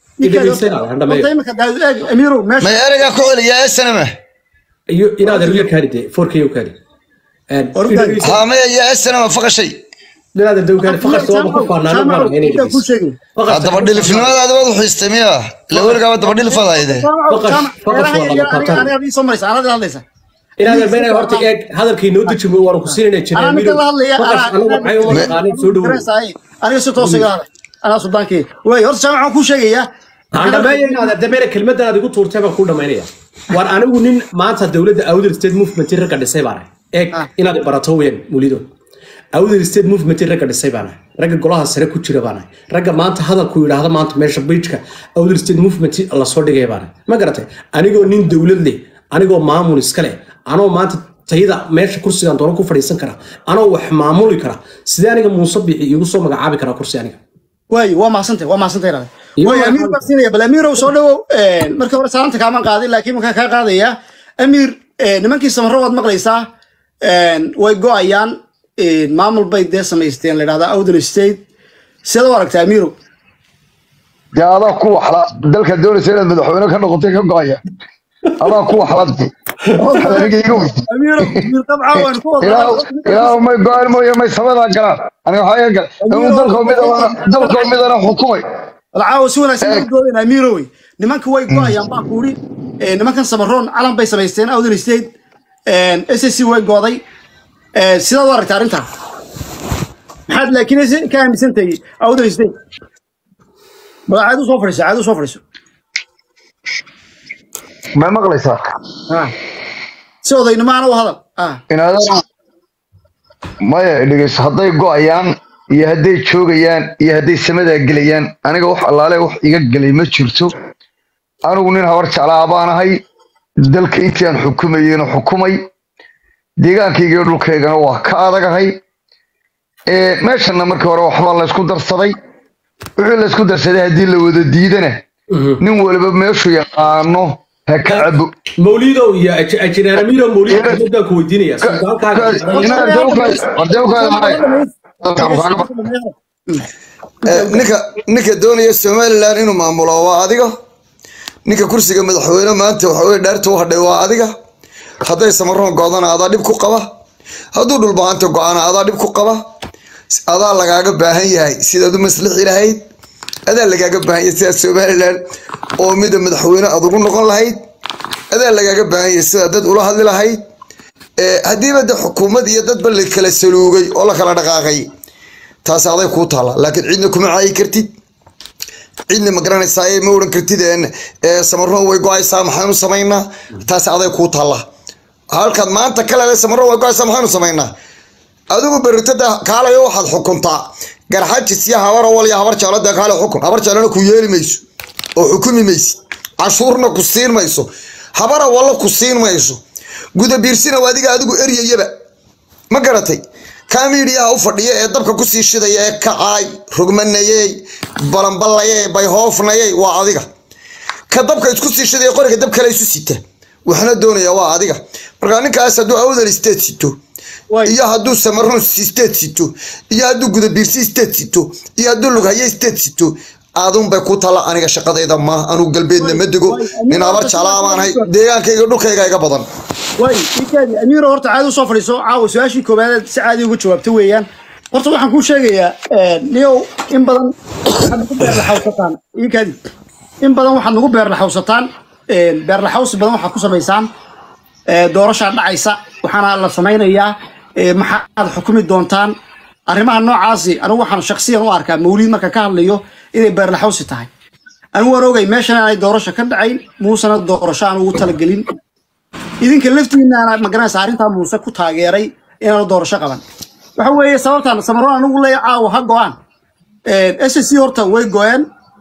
Horta iminka daawud eeg amiirow meesha may ereygaa ku celi yaa esalama iyo inaad eryo kaari dee foorkayo kaari Ordaay. haa maya yaa esalama faqashay inaad erdo kaari faqas waa ku faanaan Jaamacow, baan inay intaan kuu sheegay Aa, dabadhilifnimadaadi waad u xiistay miya ila weligaaba dabadhilifadayde Faqash- faqash waa lama qaataan. aniga soo maraysa anada hadlaysa inaad ermeynay horta eeg hadalkii noo dejimo waan ku siinayna anaa ninka la hadlaya faqas anigu maxay uma taqaanin soo dhowo aniga si toos iga hadlay anaa sudaankii way horta jaamac waxaan kuu sheegayaa aan dhameeya inaad erdameena kelmadan aad igu tuurtay baan kuu dhamaynaya waan anigu nin maanta dowladda outer state movement ragga dhisay baan ahay eeg Ah. inaad barato weyn mulido outer state movement ragga dhisay baan ahay ragga golaha sare ku jira baan ahay ragga maanta hadalku yidhaahda maanta meesha beijka outer state movement lasoo dhigaya baan ahay ma garatay anigoo nin dowlad leh anigoo maamul iska leh anoo maanta tayada meesha kursigan doono ku fadhiisan kara anoo wax maamuli kara sidee aniga muuse bixi igu soo magacaabi karaa kursi aniga way waa mahadsantay waa mahadsantay raade Iyo way waa- amiir baan siinaya bal amiirow soo dhawow markii hore salaanta kaamaan qaadin laakiin markaa kaa qaadaya amiir nimankii samaro waad maqlaysaa way go-ayaan maamul bay dee samaysteen la dhahdaa outer state sidaad u aragtaa amiirow dee adaa ku waxla dalka doonaysa inaad madaxweyne ka noqotay ka go-aya adaa ku waxladti aniga iga wey amiirow amiir qabca waan ku ilaahu may go-aan mooye may samadaa galaan aniga waxaa iga gal inuu dalkoo midana dalkoo midana xukumay alcaawa si wanaagsan u doodeen amiirowey nimanka way go-ayaan baa kuuri nimankan samaroon calan bay samaysteen outer state s c way gooday sidaad u aragtaa arrintaa maxaad laakiin ka aaminsantahay outer state bal caad u soo fadhiiso caad u soo fadhiiso may maqlaysaa Ah. si odaynimaana u hadal ah inaadana maya dhegeyso hadday go-ayaan iyo hadday joogayaan iyo hadday samadaa gelayaan aniga wax allaale wax iga gelay ma jirto anigu nin habar jeclaa baan ahay dalka intii aan xukumayeyna xukumay deegaankayga iyo dhulkaygana waa ka adagahay ee meeshana markii hore waxbaa laysku darsaday wixii laysku darsaday haddii la wada diidana nin waliba meeshuu yaqaano ha ka cabo mawlidow iyo ajinaaramiiro mawlid kelmadaan ku weydiinaya ninka ninka doonaya somalilan inuu maamulo waa adiga ninka kursiga madaxweyne maanta waxaweye dhaarta u hadhay waa adiga hadday samaroon go-dana adaa dhib ku qaba hadduu dhulbaanta go-ana adaa dhib ku qaba adaa lagaaga baahan yahay sidaad u maslixi lahayd adaa lagaaga baahan yahay sidaad somalilan oo mida madaxweyne aad ugu noqon lahayd adaa lagaaga baahan yahay sidaad dad ula hadli lahayd haddiiba de xukuumad iyo dadba la kala saluugay oo la kala dhaqaaqay taas aday kuu taala laakiin cidna kuma caayi kartid cidna ma garanaysaa ma oran kartid samaroon way go-aysaa maxaanu samaynaa taas aday kuu taala halkaad maanta kale samaroon way go-aysaa maxaanu samaynaa adigu beritada kaalayo waxaad xukuntaa garxajis iyo habar awal iyo habar jeclo dee kaale xukun habar jeclona ku yeeli mayso oo xukumi maysid cashuurna ku siin mayso habar awallo ku siin mayso guda biirsina waa adiga adigu eryayaba ma garatay kamiidiyaha u fadhiya ee dabka kusii shidaya ee kacaay rugmanayey balamballayey bayhoofnayey waa adiga ka dabka isku sii shidaya qoriga dab kale isu sita waxna doonaya waa adiga marka ninkaas hadduu awdal state sito Way. iyo hadduu samarun state sito iyo hadduu gudabiirsi state sito iyo hadduu lughaye state sito aadun bay ku tala aniga shaqadayda ma anugu galbeedna ma dego way. nin abar jalaamaanahay deegaankayga dhulkayga iga badan way ninkaadi amiiro horta caadi usoo fadhiiso caawa su-aashii koowaad si caadi uga jawaabta weeyaan horta waxaan kuu sheegayaa niyow in badan waxaad nagu beerlaxawsataan ninkaadi in badan waxaad nagu beerlaxawsataan beerlaxawsi badan waxaad ku samaysaan ee, doorashaa dhacaysa waxaana la samaynayaa ee, maxaad xukumi doontaan arrimaha noocaasi anigu waxaan shaksiyan u arkaa mawliid marka ka hadlayo inay beerlaxawsi tahay anigu waan ogay meeshan aanay doorasho ka dhacayn muusena doorasho aan ugu talagelin idinka laftiinaana magaranaysa arrintaa muuse ku taageeray inaanu doorasho qaban waxa weeye sababtaan samaroon anigu leeya caawa ha go-aan s c horta way go-een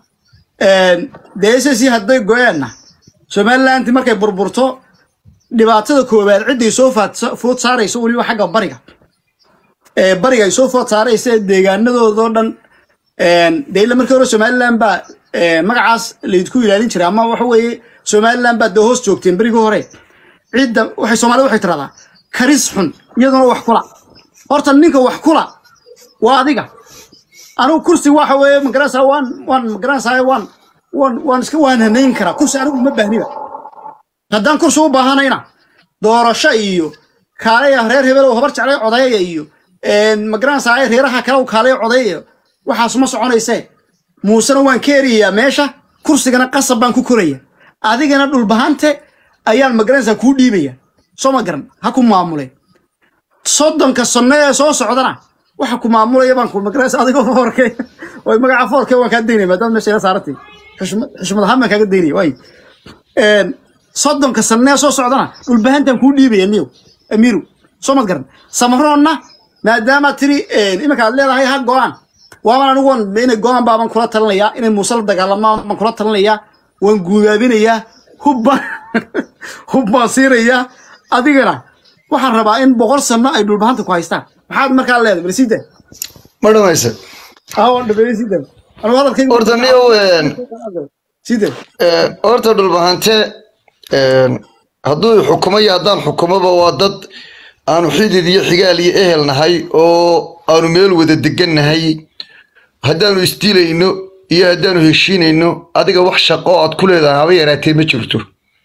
dee s c hadday go-eenna somaliland markay burburto dhibaatada koowaad cidday soo faad- food saarayso weliba xagga bariga ee bariga ay soo food saaraysa ee deegaanadoodoo dhan dee ila markii hore somaliland baa ee, magacaas laydku ilaalin jiray ama waxa weeye somaliland baa dee hoos joogteen berigii hore cidda waxay soomaalida waxay tiradaa karis xun iyaduna wax kula horta ninka wax kula waa adiga anigu kursi waxa weeye magaranaysaa waan waan magaranaysaa waan waan waan iska waanhanayn karaa kursi anigu ma baahniba haddaan kursi u baahanayna doorasho iyo kaalaya reer hebel oo habar jeclay codeeya iyo magaranaysaa reeraha kale oo kaalaya codeeya waxaas ma soconaysee muusena waan ka eriyayaa meesha kursigana qasab baan ku koraya adigana dhulbahante ayaan magaranaysaa kuu dhiibaya soo ma garan ha ku maamule soddonka sanno ee soo socdana waxa ku maamulaya baan ku magaranaysa adigoo foorke way magaca foorke waan kaa daynaya maadaama meesha ila saarantay xushmad xushmad ahaan baan kaaga daynaya waay een, soddonka sanee soo socdana dhulbahantan kuu dhiibaya niyow amiiru soo mad garan samaroonna maadaama tiri een, iminka aad leedahay ha go-aan waaban anigu waan inay go-aan baaban kula talinayaa inay muuse la dagaalamaan baan kula talinayaa waan guudaabinayaa hubbaan hub baan siinayaa adigana waxaan rabaa in boqol sano ay dhulbahanta ku haystaan maxaad markaa leedahay balsida ma dhamaysa awan dhabeeyey sida anigu hadalkayga horta niyow een, sida een, horta dhulbahante een, hadduu xukumo iyo haddaan xukumoba waa dad aanu xidid iyo xigaal iyo ehel nahay oo aanu meel wada degan nahay haddaanu isdiilayno iyo haddaanu heshiinayno adiga wax shaqo aad ku leedahay haba yaraatee ma jirto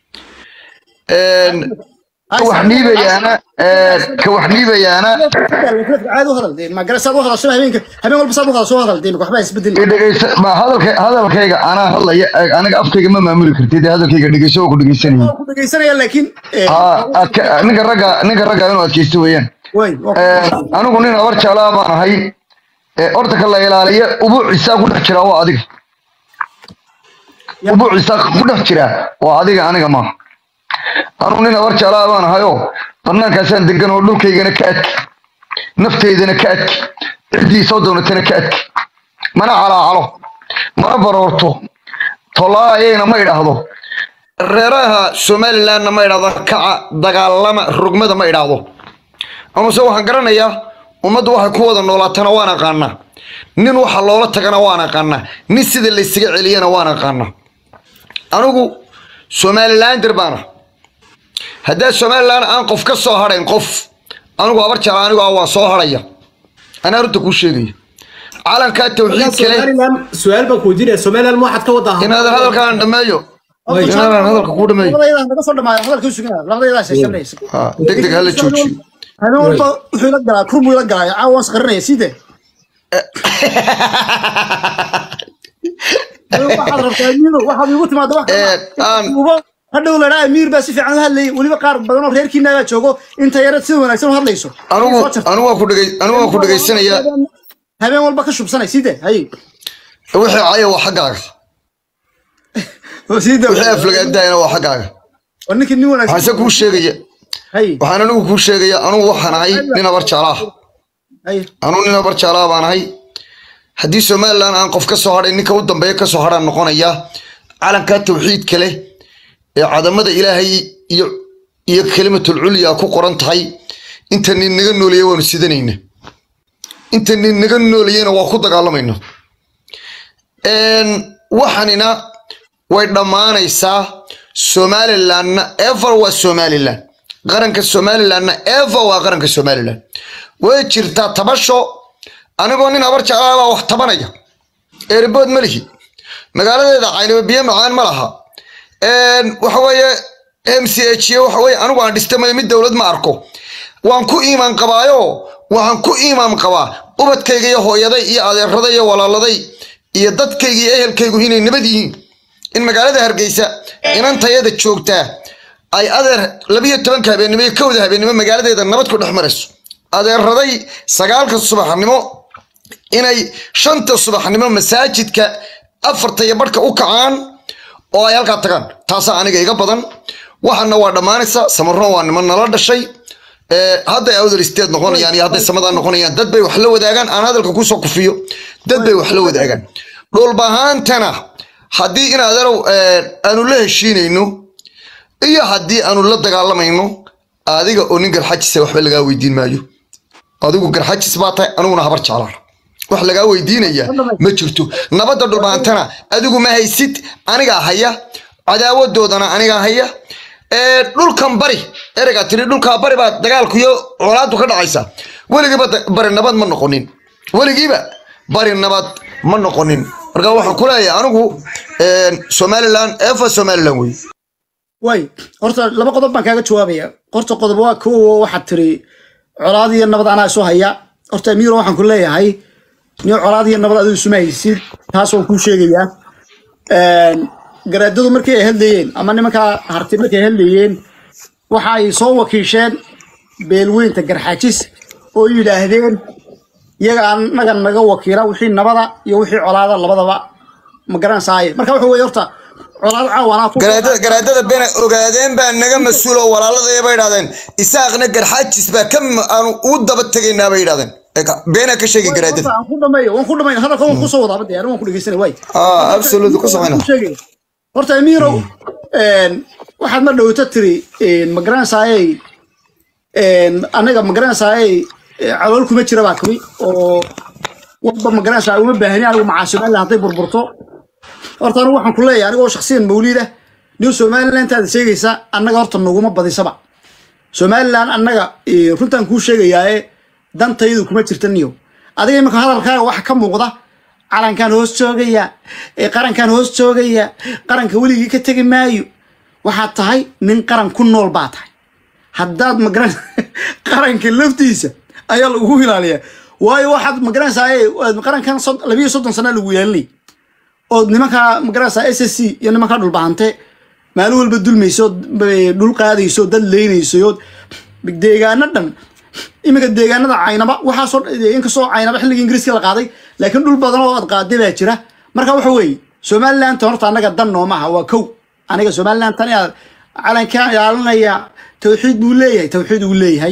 Een, ka wax dhiibayaana een, ka wax dhiibayaana caadi u hadal dee magara saad u hadasho habeenka habeen walba saad u hadasho hadal dee waxba isbedel i dhegeysa ma hadalka hadalkayga anaa hadlaya aniga afkayga ma maamuli kartid hadalkayga dhegeyso oo ku dhegeysanaya ku dhageysanaya laakiin haa adka- ninka ragga ninka ragga inuu adkeysto weeyaan way Een, anigu nin abar jaalaa baan ahay ee, horta ka la ilaaliya ubuucisaa ku dhex jira waa adiga ubuucisaa ku dhex jira waa adiga aniga maaha anigu nin abar jaalaa baan ahayoo banaankaasaan degan oo dhulkaygana ka adki nafteydana ka adki ciddii soo doonatana ka adki mana calaacalo mana baroorto tolaayayna ma idhaahdo reeraha somalilandna ma idhaahdo kaca dagaalama rugmada ma idhaahdo amase waxaan garanayaa ummaddu waxay ku wada noolaatana waan aqaanaa nin waxa loola tagana waan aqaanaa nin sida laysaga celiyana waan aqaanaa anigu somalilander baana haddaa somaliland aan qof ka soo hadhayn qof anigu abar jala anigu ah waan soo hadhaya anaa runta kuu sheegaya calankaa tawxiid kale somaliland su-aal baan ku weydiinaya somaliland ma waxaad ka wadaa inaadan hadalkaan dhammeeyo inaadan hadalka kuu dhameeyo labadayda naga soo dhamaayo hadalkii sugaa labadayda sheeshanaysa Ah, deg deg hala joojiyo habeen walba wuxuu ila galaa kurmuu ila galaa caawa waan saqarinaya side waxaad rabtaa amiiro waxaad igu timaada wax Ee, aan- uba hadhow ladhaa amiir baa si fiican u hadlayay weliba qaar badan oo reerkiina baa joogo inta yarad sida wanaagsan u hadlayso anigu anigu waan ku dhegey anigu waan ku dhegeysanayaa habeen walba ka shubsanay side hay wixii caya waa xaggaaga side wixii aflagaadahayna waa xaggaaga war ninkii nin waxaan se wanaagsan kuu sheegaya hay waxaan anigu kuu sheegaya anigu waxaan ahay nin abar jaalaa hay anigu nin abar jaalaa baan ahay haddii somaliland aan qof ka soo hadhay ninka u dambeeya ka soo hadhaan noqonaya calankaa tawxiidka leh ee cadamada ilaahay iyo iyo kelimatul culya ku qoran tahay inta nin naga nooleeya waanu sidanayna inta nin naga nooleeyana waa ku dagaalamayna Een, waxanina way dhammaanaysaa somalilandna ever waa somaliland qaranka somalilandna ever waa qaranka somaliland way jirtaa tabasho anigoo nin habar jeclaabaa wax tabanaya eeribood ma lihi magaaladeeda caynaba biyo macaan ma laha waxa weeye m c h waxa weye anigu aan dhistamayo mid dowlad ma arko waan ku iimaan qabaayo waxaan ku iimaan qabaa ubadkayga iyo hooyaday iyo adeeraday iyo walaaladay iyo dadkayga iyo ehelkaygu inay nabad yihiin in magaalada hargeysa inantayada joogtaa ay adeer labiyo tobanka habeennimo iyo kowda habeennimo magaaladeeda nabad ku dhex marayso adeeraday sagaalka subaxnimo inay shanta subaxnimo masaajidka afarta iyo barhka u kacaan oo ay halkaa tagaan taasaa aniga iga badan waxana waa dhammaanaysa samaroon waa niman nala dhashay hadday awdal isteed noqonayaan iyo hadday samadaa noqonayaan dad bay wax la wadaagaan aan hadalka kusoo kufiyo dad bay wax la wadaagaan dhulbahaantana haddii in adeerow aanu la heshiinayno iyo haddii aanu la dagaalamayno adiga oo nin garxajisa waxba lagaa weydiin maayo adigu garxajis baa tahay aniguna habar jeclaan wax lagaa weydiinaya ma jirto nabadda dhulbaantana adigu ma haysid anigaa haya cadaawadoodana anigaa haya dhulkan bari ereygaa tiri dhulkaa bari baa dagaalkuiyo colaadu ka dhacaysa weligiiba bari nabad ma noqonin weligiiba bari nabad ma noqonin marka waxaan ku leeyahay anigu somaliland efa somaliland wey way horta laba qodob baan kaaga jawaabaya horta qodob waa kowo waxaad tiri colaad iyo nabad anaa isu haya horta amiiro waxaan ku leeyahay ni colaad iyo nabad adigu isuma haysid taas waan kuu sheegayaa garaadadu markii ay hadlayeen ama nimankaa harti markay hadlayeen waxa ay soo wakiisheen beelweynta garxaajis oo yidhaahdeen iyaga anaga naga wakiila wixii nabada iyo wixii colaada labadaba ma garansaaye marka waxa weye horta colaad caawanaa ku garaadada garaadada bena ogaadeen baa naga mas-uul oo walaaladaya bay idhahdeen isaaqna garxaajis baa ka aanu u daba tegaynaa bay idhahdeen beenaa ka sheegay garaadada waan ku dhameeyo waan ku dhameeyo hadalka waan kusoo wadaaba dee waan ku dhegeysanay waay ah absolute ku samayna sheegay horta amiirow waxaad ma dhowto tiri ma garanaysaayey anaga ma garanaysaayey calool kuma jira baa kumi oo walba ma garanaysaa uma baahni anigu macaa somaliland hadday burburto horta anigu waxaan ku leeyahay anigoo shaksiyan mawliid ah new somaliland aad sheegaysa annaga horta naguma badisaba somaliland annaga runtaan kuu sheegayaaye dantaydu kuma jirta niyo adiga imika hadalkaaga waxa ka muuqda calankan hoos joogaya qarankan hoos joogaya qaranka weligii ka tegi maayo waxaad tahay nin qaran ku nool baa tahay haddaad magaran qaranka laftiisa ayaa lagu ilaaliyaa waayo waxaad magaranaysaa qarankan labiyo soddon sana lagu ilaalinay ood nimankaa magaranaysaa s s c iyo nimankaa dhulbahante maalin walba dulmayso dhul qaadayso dad leynayso deegaano dhan iminka deegaanada caynaba waxaasoo inkastoo caynaba xilligii ingiriiska la qaaday laakiin dhul badan oo aad qaaday baa jira marka waxa weeye somaliland horta annaga dan nooma aha waa kow aniga somaliland tan inaad calankaan ilaalinaya tawxiid buu leeyahay tawxiid uu leeyahay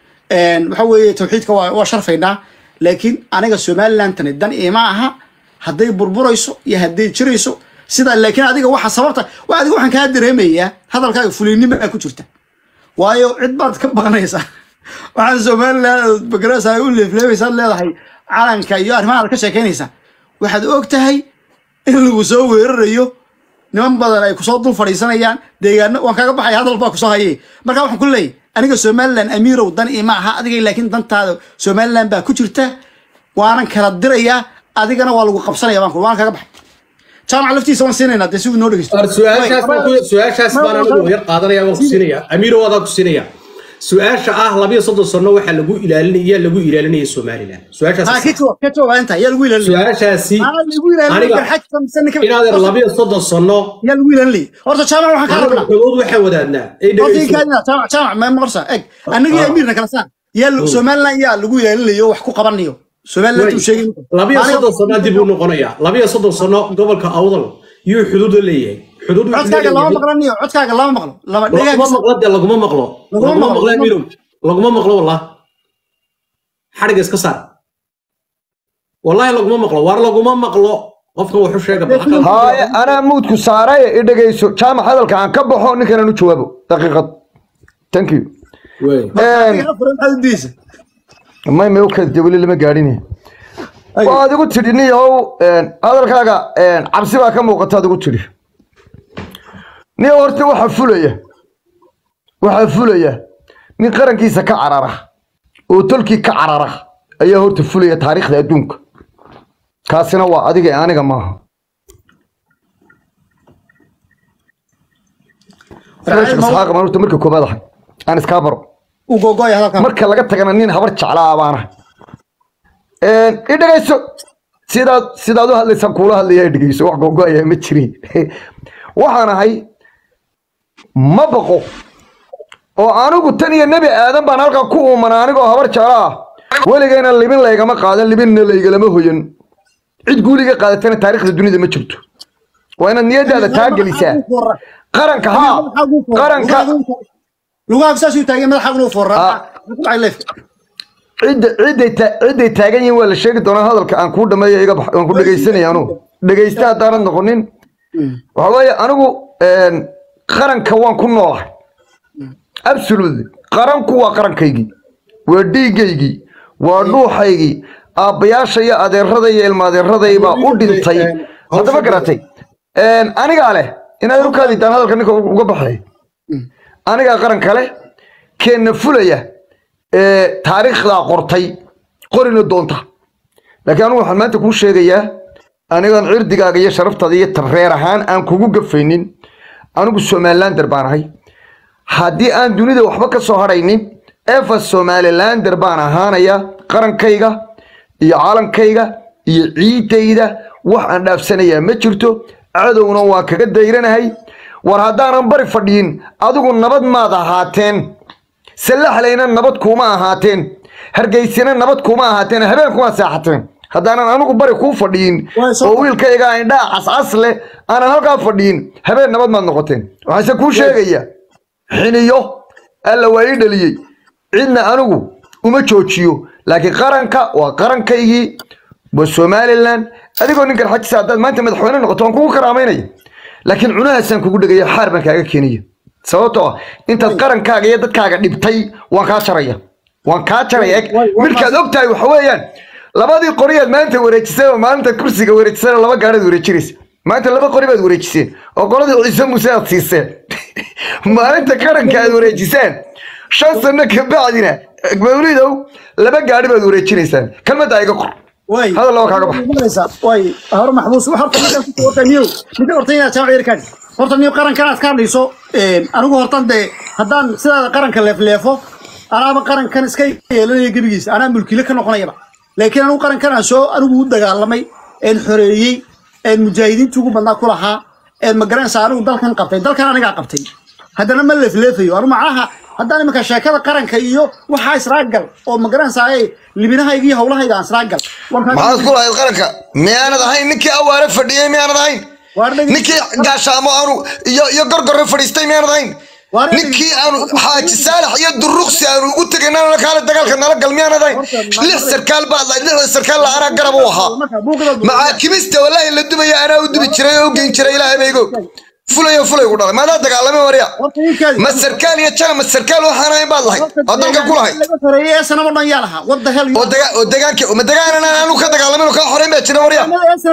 waxa weeye tawxiidka waa waa sharfaynaa laakiin aniga somaliland tani dan ima aha hadday burburayso iyo hadday jirayso sidaa laakiin adiga waxa sababta waa adiga waxaan kaa dareemayaa hadalkaaga fuliynimo baa ku jirta waayo cid baad ka baqanaysaa waxaan somaliland bagarasa u leefleebaysaad leedahay calanka iyo arrimahaad ka sheekaynaysaa waxaad og tahay in lagu soo weerarayo niman badan ay kusoo dul fadhiisanayaan deegaano waan kaga baxaya hadal baa kusoo haye marka waxaan ku leeyahy aniga somaliland amiirow dan ima aha adiga laakiin dantaada somaliland baa ku jirta waanan kala dirayaa adigana waa lagu qabsanaya baan ku waan kaga baxay jaamac laftiisa waan siinaynaa dee si uu noo dhegeysto su-aashaas baan anigu yar qaadanaya waan ku siinaya amiiro waadaan ku siinaya su-aasha ah labiyo soddon sano waxaa lagu ilaalinaya lagu ilaalinaya somaliland su-aashaas ka jawaab ka jawaab inta yaa lagu ilaalinaya su-aashaasi Aa, lagu ilaalinaya aniga garxajka mise ninka inaadeer labiyo soddon sano yaa lagu ilaalinaya horta jaamac waxaan ka anagu rabnaa xogood waxaan wadaadnaa ay horta dhegeyso inkaadina jaamac jaamac ma maqorsa eg annaga iyo amiirna kala saan yaa somaliland yaa lagu ilaalinayo wax ku qabanayo somaliland uu sheegay labiyo soddon sano dib uu noqonaya labiyo soddon sano gobolka awdal yuu xuduud leeyahay xuduud wuxuu codkaaga lama leeyahay maqlaniyo codkaaga lama maqlo lama laguma dhegaaga maqlo dee laguma maqlo Laguma laguma maqlo, maqlo laguma amirow laguma maqlo wallah xadhiga iska saar wallahi laguma maqlo waar laguma maqlo qofkan wuxuu sheega baqal haaye anaa muudku saaray i dhegayso jaamac hadalka aan ka baxo ninkan u jawaabo daqiiqad thank you diisa may may ukada weli lama gaadhin waad igu tidhi niyow hadalkaaga cabsi baa ka muuqata ad igu tidhi nin horta waxaa fulaya waxaa fulaya nin qarankiisa ka carara oo tolkii ka carara ayaa horta fulaya taariikhda adduunka kaasina waa adiga ee aniga maaha Sheekh Isxaaq baan horta marka koobaad ahay aan iskaa baro u gogoya hadalkan marka laga tagana nin habar jeclaa baan ahay i dhegayso sidaad sidaad u hadlaysaan kuula hadlaya i dhegayso wax gogoaya ma jirin waxaan ahay ma baqo oo anigu tan iyo nebi aadan baan halkaa ku uumana anigoo habar jecla ah weligayna libin laygama qaadan libinna laygalama hoyan cid guuliga qaadatana taariikhda dunida ma jirto waa inaad niyadaada taa gelisaa qaranka haa qaranka lugaha saas uu taagay madaxa inuu foorraa Ah. cidda cidday ta- cidday taagan yihiin waa la sheegi doonaa hadalka aan kuu dhameeyo iga bax waan ku dhegaysanaya anugu dhegaysta haddaanad noqonin waxa weeye anigu een, qaranka waan ku noolahay absolutely qaranku waa qarankaygii waa dhiigaygii waa dhuuxaygii aabbayaasha iyo adeerada iyo ilmaadeeraday baa u dhintay haddaba garatay Een, anigaa leh inaad rukaadidaan hadalka ninka uga baxay anigaa qaranka leh keenna fulaya ee taariikhdaa qortay qorina doonta laakiin anigu waxaan maanta kuu sheegayaa anigaan cirdigaaga iyo sharaftaada iyo reer ahaan aan kugu gafaynin anigu somalilander baan ahay haddii aan dunida waxba ka soo hadhaynin efa somalilander baan ahaanaya qarankayga iyo calankayga iyo ciidayda wax aan dhaafsanayaa ma jirto cadowna waa kaga dayranahay war haddaanan bari fadhiyin adigu nabad maad ahaateen sallaxlayna nabad kuuma ahaateen hargeysana nabad kuuma ahaateen habeen kuma seexateen haddaanan anigu bari kuu fadhiyin Waa soo- oo wiilkayga indhaa cascas leh aanan halkaa fadhiyin habeen nabad maad noqoteen waxaase kuu sheegaya xiniyo alla waa ii dhaliyey cidna anigu uma joojiyo laakiin qaranka waa qarankaygii waa somalilan adigoo ninkan xajisa haddaad maanta madaxweyne noqoto waan kugu karaamaynaya laakiin cunahaasaan kugu dhegaya xaar baan kaaga keenaya sababtoo ah intaad qarankaaga iyo dadkaaga dhibtay waan kaa jaraya waan kaa jaraya eg Way- way- midkaad ogtahay waxa weeyaan labadii qoriyaad maanta wareejisay oo maalinta kursiga wareejisay laba gaaraad wareejinaysa maanta laba qori baad wareejiseen oo qoladii ciise muuse aad siiseen maalinta qaranka aad wareejiseen shan sano kabacdina mawlidow laba gaari baad wareejinaysaan kalmadda iga qor way hadal laba kaaga bax way hor maxbuus wax horta ninkan ku horta niyo ninka horta inaad jaamac yarkaan horta niyo qarankan aad ka hadlayso een anigu hortan dee haddaan sidaada qaranka leefleefo anaaba qarankan iska yeelanaya gebigiisa anaa mulkiile ka noqonayaba laakiin anigu qarankan aan soo anigu u dagaalamay een xoreeyey een mujaahidiintii ugu badnaa ku lahaa een magaranaysa anigu dalkan qabtay dalkan anigaa qabtay haddana ma leefleefayo anu macnaha haddaan iminka sheekada qaranka iyo waxaa israagal oo magaranaysa ay libinahayga iyo howlahayga aan israagal maxaad ku lahayd qaranka miyaanad ahayn ninkii awaare fadhiyey miyaanad ahayn Waar dhegi- ninkii gaashaamo aanu iyo iyo gorgorre fadhiistay miyaanad ahayn Waar dhegi- ninkii aanu xaaji saalax iyo duruqsi aanu ugu tegay nala kaale dagaalka nala gal miyaanad ahayn lix sarkaal baad lahayd lixda sarkaal la anaa garab u ahaa macaakimista wallaahi la dubaya anaa u dubi jiray oo u geyn jiray ilaahay baygo fulayo fulay ku dhalay maadaa dagaalamay warya ma sarkaal iyo jana ma sarkaal waxaan ahayn baad lahayd oo dalka ku lahayd oo daga- oo degaanke ma degaanana aanu ka dagaalamin oo kaa xoreyn baa jira warya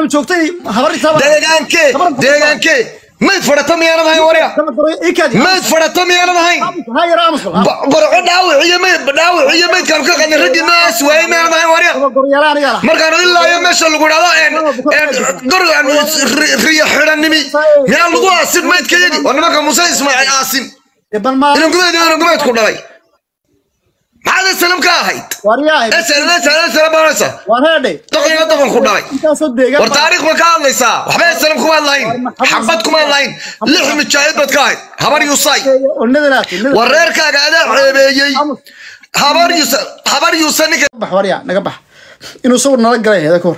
deegaankee deegaankee mayd fadhato miyaanad ahayn warya mayd fadhato miyaanad ahayn Ba- barco dhaawac iyo mayd dhaawac iyo maydkaanu ka qadnay raggii noocaas waayey miyaanad ahayn warya markaanu ilaa iyo meesha lagu dhahdo een een gorigaan riyo xidhanimi miyaa lagu aasin maydkayagi oo nimanka muuse ismaaciil aasin inan gumeed inan gumeed ku dhalay maxaad esalam ka ahayd esalam esalam esalam baanaysa doqoniga doqon ku dhalay war taariikh ma ka hadlaysaa waxba esalam kuma hadlayn xabad kuma hadlayn lix mijaahid baad ka ahayd habar yusay war reerkaaga adaa ceebeeyey habar yusa habar yusa ninka bax waryaa naga bax inuu sawir nala galay heeda ka hor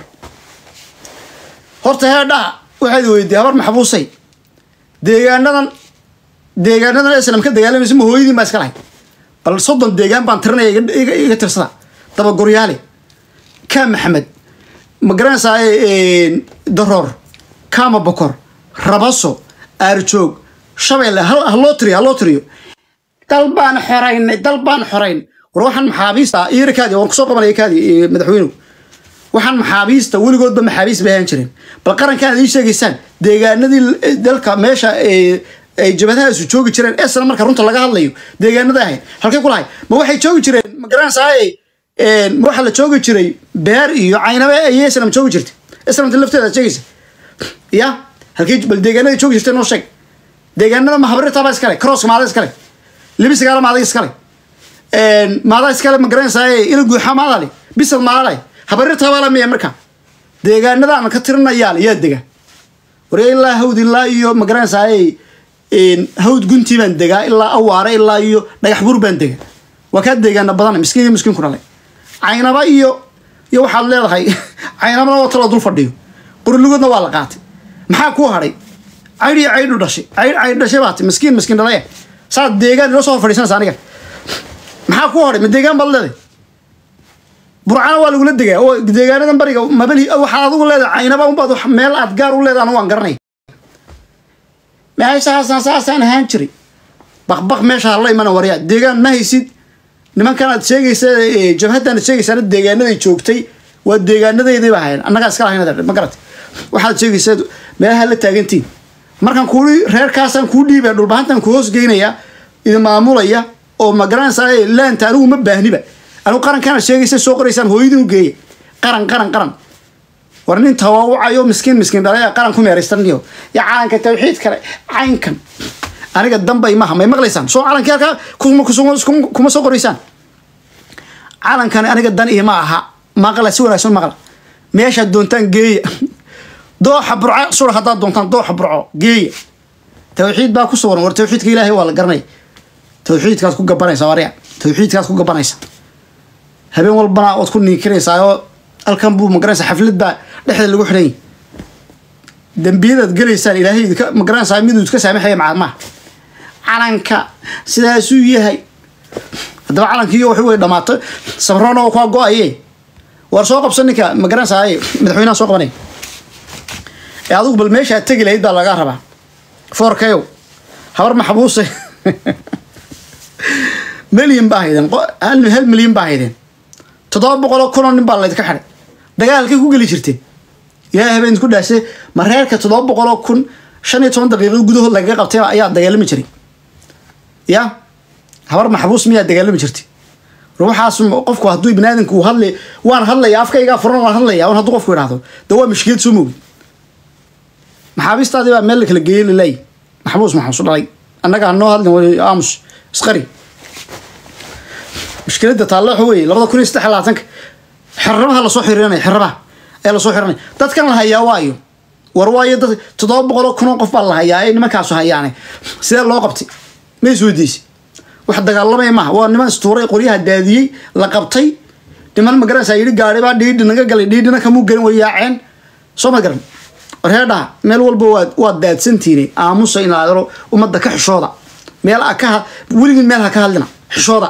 horta heedhaha waxaad weydiiyey habar maxbuusay deegaanadan deegaanadan islam ka dagaalamaysa ma hooyadiin baa iska lahayd bal soddon deegaan baan tirinaya iga- iga- iga tirsada dabagoryaale kaa maxamed ma garanaysaa daroor kaama bokor rabaso aarjoog shabeelle hal- ha loo tiriyo ha loo tiriyo dal baan xoraynay dal baan xorayn war waxaan maxaabiista iyo kaadi waan kusoo qabanaya kaadi eh, madaxweynuhu waxaan maxaabiista weligoodba maxaabiis bay ahaan jireen bal qarankan aad ii sheegaysaan deegaanadii eh, dalka meesha eh, ay jabadahaasu joogi jireen esna marka runta laga hadlayo deegaanada ahayd halkay ku lahay ma waxay joogi jireen ma garanaysaay ma waxaa la joogi jiray beer iyo caynabe ayay esnam joogi jirtay esnamta lafteeda aad sheegaysa ya halkay bal deegaanada joogi jirtay noo sheeg deegaanada mahabrirtaba iskale crosska maada iskale libisigaala maada iskale maada iskale ma garanaysaay ina guuxa maadale bisad maadale habarirtaba la miya marka deegaanada aan ka tirinayaal yaa dega warya ilaa hawd ilaa iyo ma garanaysaay hawd guntii baan degaa ilaa awaare ilaa iyo dhagax buur baan dega waa kaa deegaana badan miskiin iyo miskiin ku dhalay caynaba iyo iyo waxaad leedahay caynabana waa taloo dul fadhiyo qurlugoodna waa la qaatay maxaa kuu hadhay caydh iyo caydhu dhashay caydh caydh dhashay baati miskiin miskiin dhalay saad deegaan ilo soo hor fadhiisanaysa aniga maxaa kuu hadhay ma deegaan baad leedahay burcana waa lagula degaa oo deegaanadan bariga mabali waxaad adigu leedahay caynaba unbaad meel aad gaar u leedahay anu waan garanay meeshaasaan saasaan ahaan jiray baqbaq meesha hala imana waryaa deegaan ma haysid nimankan aad sheegaysa jabhaddan aad sheegaysaana deegaanaday joogtay waa deegaanadeydii ahayn annagaa iska lahayn ma garatay waxaad sheegaysaa meelaha la taagantiin markaan kuui reerkaasaan kuu dhiibaya dhulbahantan ku hoos geynaya idin maamulaya oo ma garanaysaa laanta anigu ma baahniba anigu qarankaana sheegaysa soo qoraysaan hooyadin u geeya qaran qaran qaran war nin tawaawacayo miskiin miskiin dhalay qaran ku meeraystaniyo ya calanka tawxiid kale caynkan aniga dambay maha may maqlaysaan soo calankii halkaa kuma soo qoraysaan calankani aniga dan iyo ma aha maqla si wanaagsan maqla meeshaad doontaan geeya dooxa burco sura haddaad doontaan dooxa burco geeya tawxiid baa ku sugan war tawxiidka ilaahay waa la garanaya tawxiidkaad ku gabanaysa warya tawxiidkaad ku gabanaysa habeen walbana ood ku niikinaysaa oo halkan buu magaranaysa xaflad baa dhexda lagu xidhan yahy dembiyadaad gelaysaan ilaahay idinka magaranaysaa miduu iska saamaxaya macalmaha calanka sidaasuu yahay haddaba calankiiyo waxu way dhammaatay samroona oo kaa go-aye war soo qabsan ninka magaranaysaa madaxweynaha soo qabanaya ee adigu bal meeshaad tegi lahayd baa lagaa rabaa foorkayow habar maxbuuse milyan baa haydeen hal milyan baa haydeen toddoba boqoloo kunoo nin baa laydka xidhay dagaalkay ku geli jirteen ilaahay habeen ku dhaashay ma reerka toddoba boqoloo kun shan iyo toban daqiiqo gudahood lagaga qabtay ayaa dagaalami jiray ya habar maxbuus miyaa dagaalami jirtay ruuxaas qofku hadduu binaadamku uu hadlay waan hadlaya afkaygaa furan waan hadlaya waan hadduu qofku idhaahdo de waa mashkilad soo mogi maxaabiistaadii baa meel la kala geeyey lilaay maxbuus maxbuus dhalay annaga hanoo hadlin aamus isqari mushkiladda taalle waxa weeye labada kun iyo saddex labaatanka xirrabaha lasoo xirinaya xirrabaha ayaa lasoo xirinaya dadkan la hayaa waayo war waayo dad toddoba boqoloo kunoo qof baa la hayaa ee nimankaasu hayaane sidee loo qabtay ma is weydiisay wax dagaalamaya maaha waa niman istuuray qoryaha daadiyey la qabtay niman ma garanaysaa yidhi gaari baa dhiidhi naga galay dhiidhina kamuu gelin way yaaceen soo ma garan warheedhaha meel walba waad waad daadsantiine aamusa in aadaro ummadda ka xishooda meel a ka weligin meel ha ka hadlina xishooda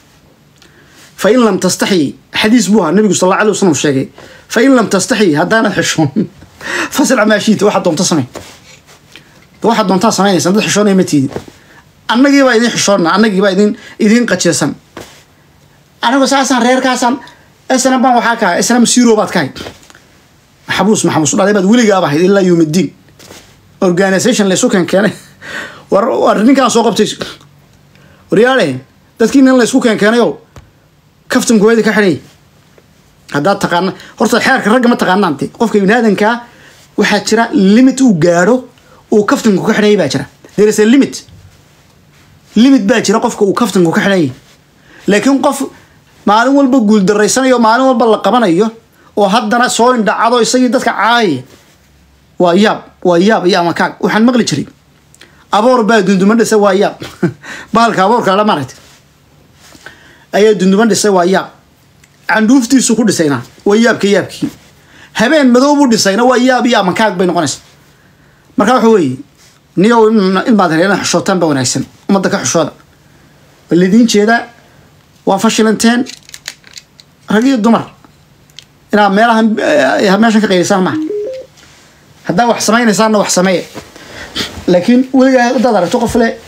fa in lam tastaxyi xadiis buu ahaa nabigu sal alla alay wasalam sheegay fa in lam tastaxyi haddaanad xishoon fasirca maashiita waxaad doonta samey waxaad doontaa samaynaysa dad xishoonaya ma tiidin annagii baa idin xishoonna annagii baa idin idin qajeesan anigu saasaan reerkaasaan snm baan waxaa kahay snm zero baad kahay maxabuus maxabuus dhalay baad weligaaba ahayd ilaa yowmiddin organisation laysu keen keenay war war ninkaan soo qabtay waryaale dadkii nin laysku keen keenayo kaftan kuweedi ka xidhay haddaad taqaana horta xeerka ragga ma taqaanaan de qofka biniaadankaa waxaa jira limit uu gaadho uu kaftanku ka xidhayay baa jira there is a limit limit baa jira qofka uu kaftanku ka xidhanyay laakiin qof maalin walba guuldarraysanayo maalin walba la qabanayo oo haddana soo indhacado isagii dadka caayaya waa yaab waa yaab iyo amakaag waxaan maqli jiray aboor baa dunduma dhisay waa yaab bahalka aboorka la maaragtay ayaa dunduma dhisay waa yaab candhuuftiisu ku dhisayna waa yaabka yaabkii habeen madow buu dhisayna waa yaab iyo amakaag bay noqonaysa marka waxa weeye niyow ilmaad hel inaad xishootaan baa wanaagsan ummadda ka xishooda waa laidiin jeedaa waa fashilanteen rag iyo dumar inaad meelahan meeshan ka qaylisaan maaha haddaa wax samaynaysaanna wax sameeya laakiin weligaa haddaad aragto qof le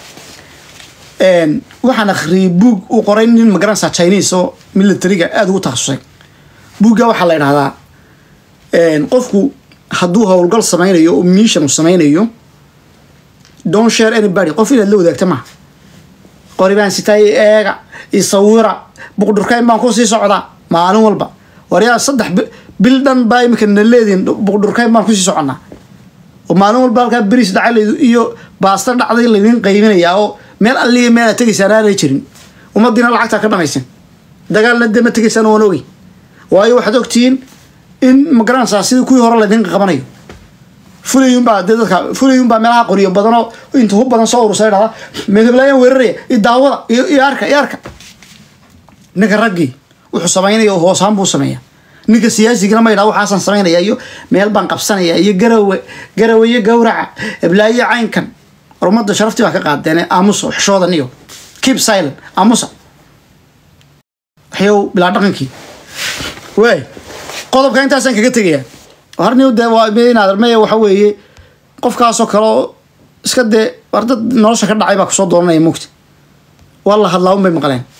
waxaan akhriyay buug uu qoray nin magaranaysaa chinese oo militariga aada ugu takhasusay buugga waxaa la idhahdaa qofku hadduu howlgal sameynayo oo mission uu sameynayo don't share anybody qof inaad la wadaagta maaha qori baan sitaa i eega i sawira buqdhurkayn baan ku sii socdaa maalin walba waryaa saddex bi- bil dhan baa imika na leedihin buqdhurkayn baan kusii soconnaa oo maalin walba halkaa beriis dhacay layd- iyo baasta dhacday laydin qaybinayaa oo meel alliga meel aad tegaysaan aanay jirin ummadiina lacagtaa ka dhamaysan dagaalna dee ma tegaysaan waan ogey waayo waxaad ogtihiin in magaranaysaa sidii kuwii hore laydin qabanayo fulayunbaa dee dadka fulayunbaa meelaha qoriyo badanoo inta hub badan soo urursa dhahda meedablaayaan weeraraya i daawada iyo iyo arka iyo arka ninka raggii wuxuu samaynaya oo hoosaan buu sameeya ninka siyaasigana ma yidhaha waxaasaan samaynaya iyo meel baan qabsanaya iyo garawe garawe iyo gawraca eblaayo caynkan war ummadda sharaftii baa ka qaadeen aamusa xishoodan iyo keep silent aamusa waxyow bilaa dhaqankii waay qodobka intaasaan kaga tegayaa harniw dee waa inaad maya waxa weeye qofkaasoo kale oo iska dee war dad nolosha ka dhacay baa kusoo dooranaya mugta waa la hadlaa un bay maqleen